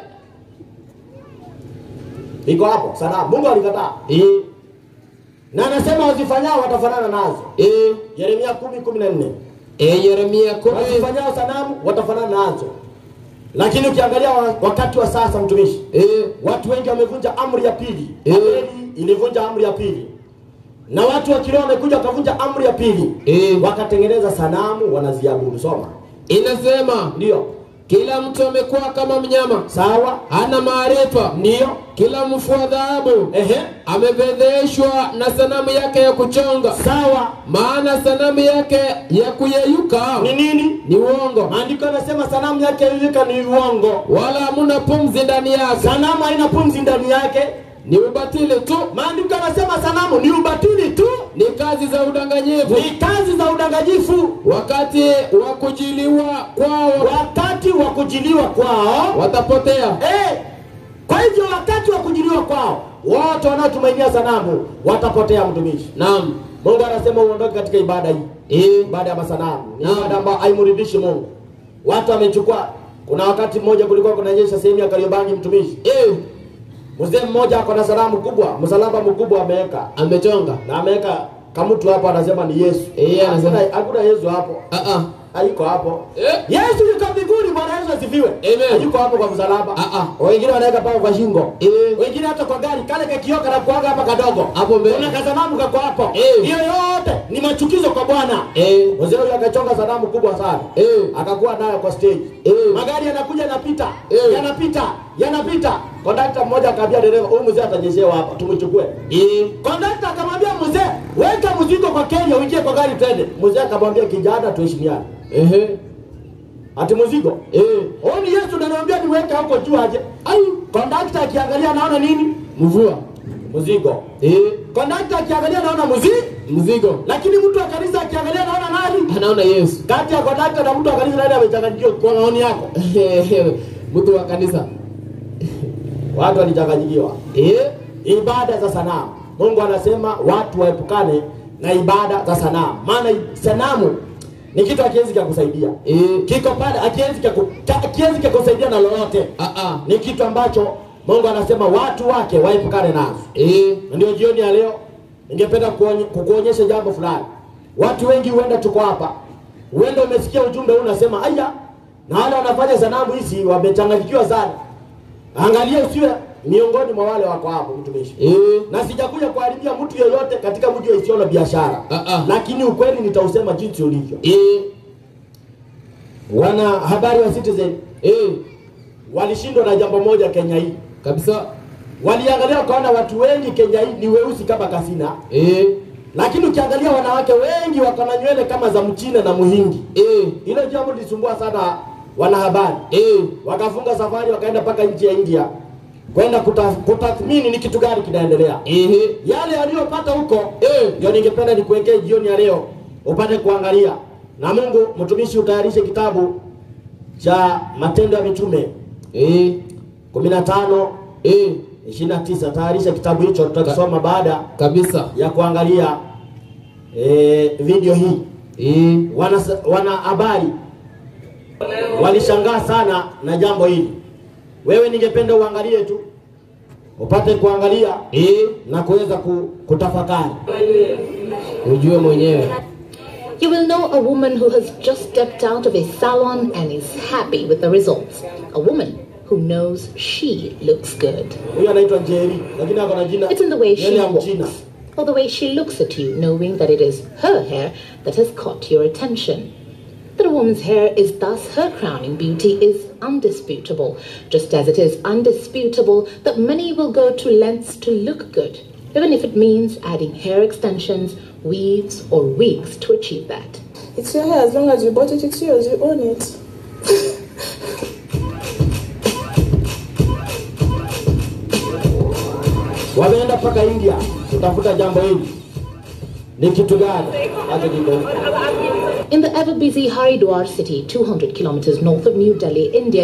Iko hapo sanamu. Mungu alikataa eh, na anasema wazifanyao watafanana nazo. eh, Yeremia kumi kumi na nne eh, Yeremia kumi. wazifanyao sanamu watafanana nazo. Lakini ukiangalia wa- wakati wa sasa, mtumishi, Eh, watu wengi wamevunja amri ya pili. Eh. Babeli ilivunja amri ya pili, na watu wa kiroho wamekuja wakavunja amri ya pili, Eh. wakatengeneza sanamu wanaziabudu. Soma, inasema ndio kila mtu amekuwa kama mnyama, sawa, hana maarifa. ndio Kila mfua dhahabu ehe, amefedheshwa na sanamu yake ya kuchonga, sawa. maana sanamu yake ya kuyeyuka Ni nini? ni uongo, Maandiko yanasema sanamu yake ilika ni uongo, wala hamuna pumzi ndani yake, sanamu haina pumzi ndani yake. ni ubatili tu, Maandiko yanasema sanamu ni ubatili tu, ni kazi za udanganyifu. ni kazi za udanganyifu. Wakati wa kujiliwa kwao Wakati wa kujiliwa kwao watapotea. eh, kwa hivyo wakati wa kujiliwa kwao wote wanaotumainia sanamu watapotea. Mtumishi, Naam, Mungu anasema uondoke katika ibada hii, eh, ibada ya masanamu ni Naam. ibada ambayo haimridhishi Mungu. Watu wamechukua. Kuna wakati mmoja kulikuwa kunanyesha sehemu ya Kariobangi, mtumishi, eh, mzee mmoja ako na sanamu kubwa msalaba mkubwa ameweka amechonga na ameweka kamutu hapo anasema ni yesu Eh, anasema- Hakuna- hakuna yesu hapo ah ah haiko hapo Eh. yesu yuko mbinguni bwana yesu asifiwe Amen. hayuko hapo kwa msalaba Ah, ah. wengine wanaweka pao kwa shingo Eh. wengine hata kwa gari kale kakioka na kuaga hapa kadogo Hapo mbele. kuna kasanamu kako hapo Eh. hiyo yote ni machukizo kwa bwana eh mzee huyo akachonga sanamu kubwa sana eh akakuwa nayo kwa stage Eh. magari yanakuja yanapita Eh. yanapita yanapita kondakta mmoja akaambia dereva huyu mzee atajeshewa hapa tumchukue eh kondakta akamwambia mzee weka mzigo kwa kenya uingie kwa gari twende mzee akamwambia kijana tuheshimiane eh ati mzigo eh huyu ni yesu naniambia niweke hapo juu aje ai kondakta akiangalia anaona nini mvua mzigo eh kondakta akiangalia anaona mzigo mzigo lakini mtu wa kanisa akiangalia anaona nani anaona Yesu kati ya kondakta na mtu wa kanisa nani amechanganyikiwa kwa maoni yako mtu wa kanisa watu walichanganyikiwa eh ibada za sanamu mungu anasema watu waepukane na ibada za sanamu maana sanamu ni kitu akiwezi kakusaidia eh kiko pale akiwezi kaku- ka- akiwezi kakusaidia na lolote ah ah ni kitu ambacho mungu anasema watu wake waepukane nazo eh Na ndio jioni ya leo ningependa kuonye- kukuonyesha jambo fulani watu wengi huenda tuko hapa huenda umesikia ujumbe huu unasema aya na wale wanafanya sanamu hizi wamechanganyikiwa sana angalia usiwe miongoni mwa wale wako hapo mtumishi eh na sijakuja kuharibia mtu yeyote katika mji wa Isiolo biashara Ah, ah. lakini ukweli nitausema jinsi ulivyo eh wana habari wa Citizen eh walishindwa na jambo moja Kenya hii kabisa waliangalia wakaona watu wengi Kenya hii ni weusi kama kasina eh lakini ukiangalia wanawake wengi wako na nywele kama za mchina na muhindi eh hilo jambo lilisumbua sana wanahabari eh wakafunga safari wakaenda mpaka nchi ya India kwenda kuta- kutathmini ni kitu gani kinaendelea eh yale aliyopata huko Eh. ndio ningependa nikuwekee jioni ya leo upate kuangalia na mungu mtumishi utayarishe kitabu cha matendo ya mitume eh 15 eh 29 tayarisha kitabu hicho tutakisoma baada kabisa ya kuangalia e, video hii eh wana wana habari walishangaa sana na jambo hili wewe ningependa uangalie tu upate kuangalia eh na kuweza ku, kutafakari ujue mwenyewe You will know a woman who has just stepped out of a salon and is happy with the results. A woman who knows she looks good. huyu anaitwa Njeri lakini ako na jina It's in the way she nywele ya mchina walks, or the way she looks at you, knowing that it is her hair that has caught your attention. That a woman's hair is thus her crowning beauty is undisputable, just as it is undisputable that many will go to lengths to look good, even if it means adding hair extensions, weaves, or wigs to achieve that. It's your hair. As long as you bought it, it's yours. You own it. wameenda mpaka India kutafuta jambo hili ni kitu gani acha kidogo In the ever busy Haridwar city, 200 kilometers north of New Delhi, India,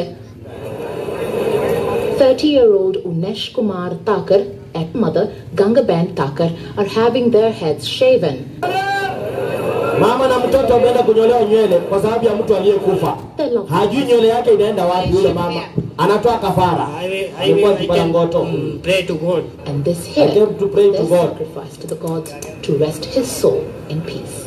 30 year old Unesh Kumar Thakur and mother Gangaben Thakur are having their heads shaven. mama na mtoto wameenda kunyolewa nywele kwa sababu ya mtu aliyekufa They love hajui nywele yake inaenda wapi yule mama anatoa kafara I will, I alikuwa will, I akipata can ngoto mm, pray to God. And this I hair, came to pray to their God. sacrifice to the gods to rest his soul in peace.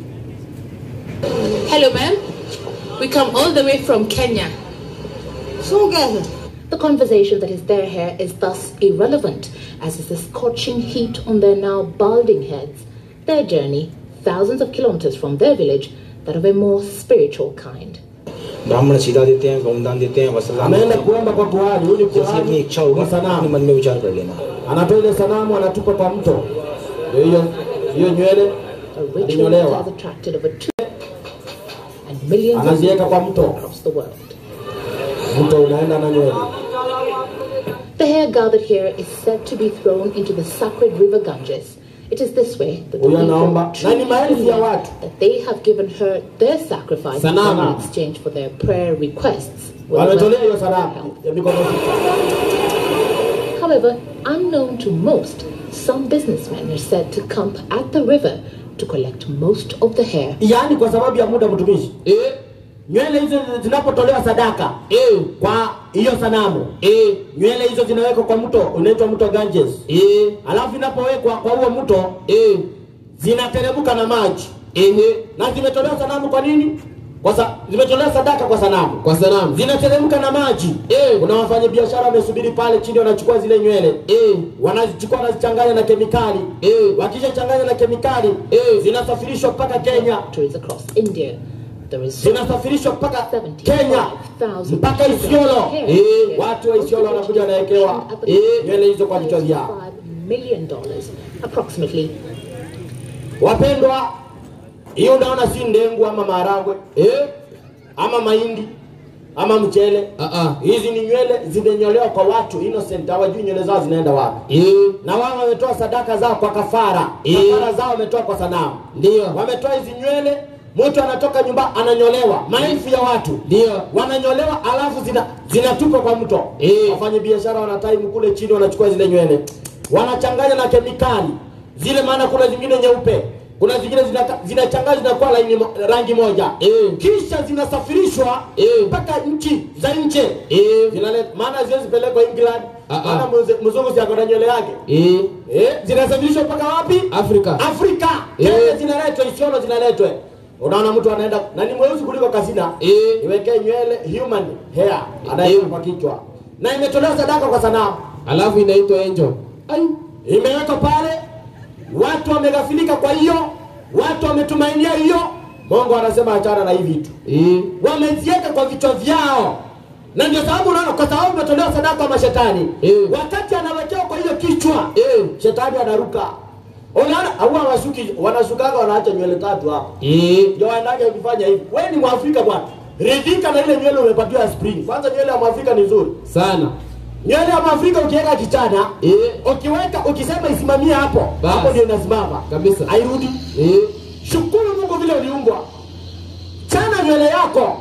Hello, ma'am. We come all the way from Kenya. So, guys, The conversation that is their hair is thus irrelevant, as is the scorching heat on their now balding heads. Their journey, thousands of kilometers from their village, that of a more spiritual kind. ब्राह्मण सीधा देते हैं गौदान देते हैं वसलाम ameenda kuomba kwa kuhani huyu ni जैसी अपनी kuhani इच्छा होगी wa अपने sanamu मन में विचार कर लेना anatoa ile sanamu anatupa kwa mto ndio hiyo hiyo nywele A ritual that alinyolewa has attracted over two and millions of anaziweka people kwa mto across the world. mto unaenda na nywele The hair gathered here is said to be thrown into the sacred river Ganges. It is this way that the Huyu anaomba people na ni truly maelfu ya believe watu that they have given her their sacrifice Sanamu. in exchange for their prayer requests. will wametolea grant hiyo her sanamu help. ya mikono sita However, unknown to most, some businessmen are said to camp at the river to collect most of the hair. yaani kwa sababu ya muda mtumishi eh nywele hizo zinapotolewa sadaka eh, kwa hiyo sanamu eh, nywele hizo zinawekwa kwa mto unaitwa mto Ganges eh, alafu inapowekwa kwa huo mto eh, zinateremka na maji ehe, na zimetolewa sanamu kwa nini kwa sa, zimetolewa sadaka kwa sanamu kwa sanamu zinateremka na maji Eh. kuna wafanyabiashara wamesubiri pale chini wanachukua zile nywele eh, wanazichukua wanazichanganya na kemikali Eh. wakishachanganya na kemikali Eh. zinasafirishwa mpaka Kenya factories across India. There is zinasafirishwa mpaka 75,000 Kenya mpaka Isiolo hair Eh. here, watu wa Isiolo wanakuja wanawekewa Eh. nywele hizo kwa vichwa vyao $5 million dollars, approximately wapendwa hiyo unaona si ndengu ama maharagwe eh, ama mahindi ama mchele ah, ah, hizi ni nywele zimenyolewa kwa watu innocent hawajui nywele zao zinaenda wapi eh, na wao wametoa sadaka zao kwa kafara Eh. kafara zao wametoa kwa sanamu ndio, wametoa hizi nywele mtu anatoka nyumba ananyolewa maelfu ya watu ndio, wananyolewa alafu zina zinatupwa kwa mto Eh. wafanye biashara wanataimu kule chini wanachukua zile nywele wanachanganya na kemikali zile maana kuna zingine nyeupe kuna zingine zinaka- zinachanganywa zinakuwa laini mo- rangi moja Eh. kisha zinasafirishwa Eh. mpaka nchi za nje eh, Zinale- maana ziwezi pelekwa England Ah, ah. maana mze- mzungu si akona nywele yake eh, eh, zinasafirishwa mpaka wapi Afrika, Afrika Eh. Kenya zinaletwa Isiolo zinaletwe unaona mtu anaenda na ni mweusi kuliko kasina eh, niwekee nywele human hair anaweka Eh. kwa kichwa na imetolewa sadaka kwa sanamu alafu inaitwa angel. Ai, imewekwa pale watu wameghafilika kwa hiyo watu wametumainia hiyo mungu anasema achana na hivi vitu eh, wameziweka kwa vichwa vyao na ndio sababu unaona kwa sababu imetolewa sadaka kwa mashetani Eh. wakati anawekewa kwa hiyo kichwa eh, shetani anaruka unaona au wanasuki wanasukaga wanaacha nywele tatu hapo eh, ndio waendaje ukifanya hivi wewe ni mwafrika bwana ridhika na ile nywele umepatiwa ya spring kwanza nywele ya mwafrika ni nzuri sana, nywele ya mwafrika ukiweka kichana eh, ukiweka ukisema isimamie hapo Bas. hapo ndio inasimama Kabisa. hairudi eh, shukuru mungu vile uliumbwa chana nywele yako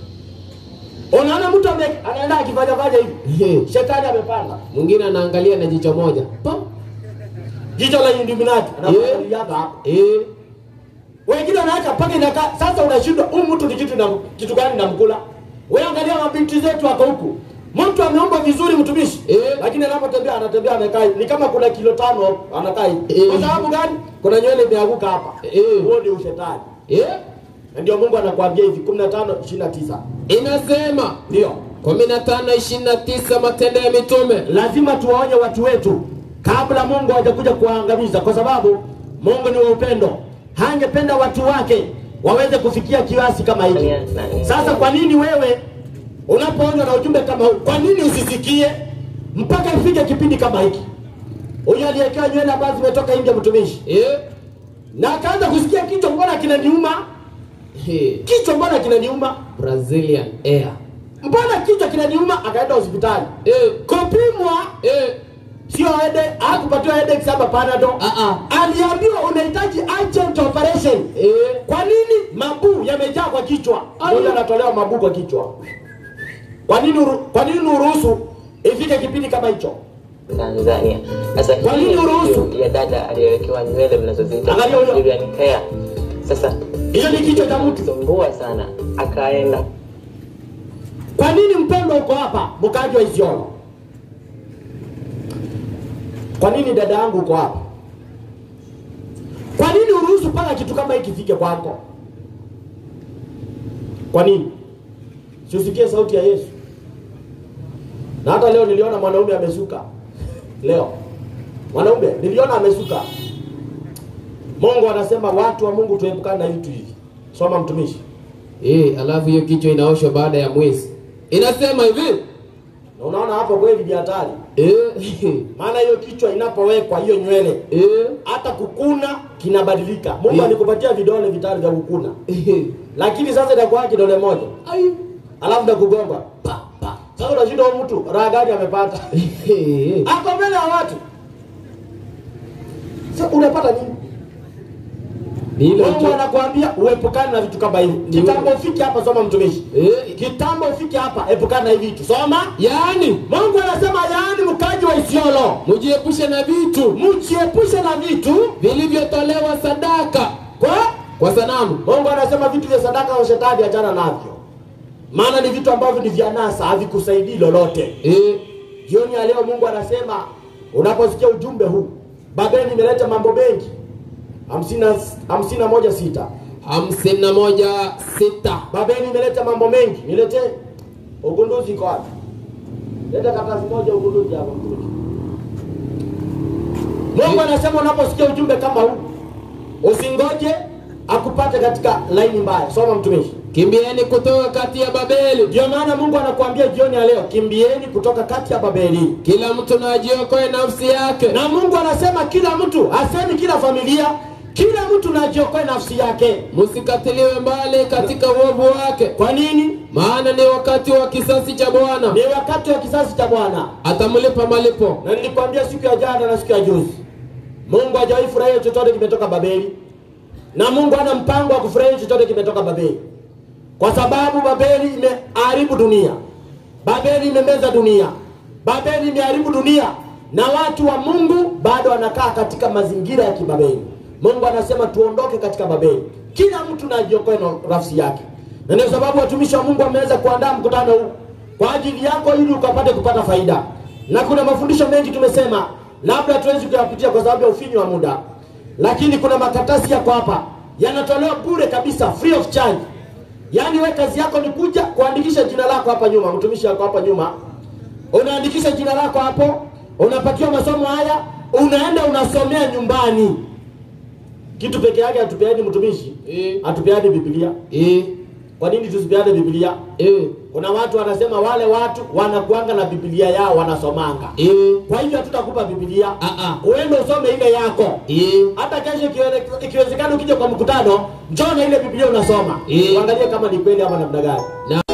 unaona mtu ame- anaenda akifanyafanya hivi eh, shetani amepanda mwingine anaangalia na jicho moja pa, jicho la Illuminati anaangalia hapa eh, wengine wanaacha mpaka inakaa sasa unashindwa huyu mtu ni kitu na kitu gani namkula wewe angalia mabinti zetu wako huku mtu ameomba vizuri mtumishi Eh. lakini anapotembea anatembea amekaa hivi. ni kama kuna kilo tano anakaa hivi Eh. kwa sababu gani kuna nywele imeanguka hapa Eh. huo ni ushetani eh, na ndio Mungu anakuambia hivi 15 29 inasema ndio kumi na tano ishirini na tisa Matendo ya Mitume. lazima tuwaonye watu wetu kabla Mungu hajakuja kuwaangamiza, kwa sababu Mungu ni wa upendo, hangependa watu wake waweze kufikia kiasi kama hiki. Sasa kwa nini wewe unapoonywa na ujumbe kama huu, kwa nini usisikie mpaka ifike kipindi kama hiki? Huyu aliyekewa nywele ambazo zimetoka nje, mtumishi, Eh, na akaanza kusikia kichwa, mbona kinaniuma? eh, Kichwa mbona kinaniuma? Brazilian Air. Mbona kichwa kinaniuma? Akaenda hospitali Eh, kupimwa eh, sio hede hakupatiwa headache ama panado Ah, ah. aliambiwa unahitaji urgent operation eh, kwa nini mabuu yamejaa kwa kichwa moja anatolewa mabuu kwa kichwa kwa nini uru, kwa nini uruhusu ifike kipindi kama hicho Tanzania. Sasa Kwa hii nini ni uruhusu? video ya dada aliyewekewa nywele mnazoziita Angalia huyo. Brazilian hair. Sasa hiyo ni kichwa cha mtu sumbua sana, akaenda kwa nini mpendo uko hapa mkaji wa isiolo kwa nini dada yangu uko hapa kwa nini uruhusu mpaka kitu kama hiki kifike kwako kwa nini siusikie sauti ya yesu na hata leo niliona mwanaume amesuka leo mwanaume niliona amesuka mungu anasema watu wa mungu tuepukane na vitu hivi soma mtumishi eh, alafu hiyo kichwa inaoshwa baada ya mwezi. Inasema hivi na unaona hapo kweli ni hatari eh, maana hiyo kichwa inapowekwa hiyo nywele eh, hata kukuna kinabadilika mungu Eh. alikupatia vidole vitano vya kukuna eh, lakini sasa itakuwa kidole moja ai, alafu nakugonga pa pa sasa unashinda huyu mtu raha gani amepata eh, ako mbele ya watu sasa unapata nini ni hilo mungu tu. anakuambia uepukane na vitu kama hivi Ni kitambo ufike hapa soma mtumishi Eh, kitambo ufike hapa epukana na hivi vitu soma yaani mungu anasema yaani mkaji wa isiolo mujiepushe na vitu mjiepushe na vitu vilivyotolewa sadaka kwa kwa sanamu. mungu anasema vitu vya sadaka za shetani achana navyo maana ni vitu ambavyo ni vya nasa havikusaidii lolote eh, jioni ya leo mungu anasema unaposikia ujumbe huu babeli imeleta mambo mengi hamsini na- hamsini na moja sita hamsini na moja sita babeli imeleta mambo mengi niletee ugunduzi iko wapi leta karatasi moja ugunduzi hapa mtumishi mungu anasema unaposikia ujumbe kama huu usingoje akupate katika laini mbaya soma mtumishi kimbieni kutoka kati ya babeli ndio maana mungu anakuambia jioni ya leo kimbieni kutoka kati ya babeli kila mtu na ajiokoe nafsi yake na mungu anasema kila mtu asemi kila familia kila mtu najiokoe nafsi yake msikatiliwe mbali katika uovu wake kwa nini maana ni wakati wa kisasi cha bwana ni wakati wa kisasi cha bwana atamlipa malipo na nilikwambia siku ya jana na siku ya juzi mungu hajawahi furahia chochote kimetoka babeli na mungu ana mpango wa kufurahia chochote kimetoka babeli kwa sababu babeli imeharibu dunia babeli imemeza dunia babeli imeharibu dunia na watu wa mungu bado wanakaa katika mazingira ya kibabeli mungu anasema tuondoke katika babeli kila mtu najiokoe na nafsi yake na ndio sababu watumishi wa mungu wameweza kuandaa mkutano huu kwa ajili yako ili ukapate kupata faida na kuna mafundisho mengi tumesema labda tuwezi kuyapitia kwa sababu ya ufinyu wa muda lakini kuna makaratasi yako hapa yanatolewa bure kabisa free of charge yaani we kazi yako ni kuja kuandikisha jina lako hapa nyuma mtumishi wako hapa nyuma unaandikisha jina lako hapo unapatiwa masomo haya unaenda unasomea nyumbani kitu peke yake hatupeani mtumishi Eh. hatupeani biblia eh, kwa nini tusipeane biblia eh, kuna watu wanasema wale watu wanakuanga na biblia yao wanasomanga eh, kwa hivyo hatutakupa biblia Ah, ah. uende usome ile yako eh. hata kesho ikiwe- ikiwezekana ukija kwa mkutano njoo na ile biblia unasoma Eh. uangalie kama ni kweli ama namna gani na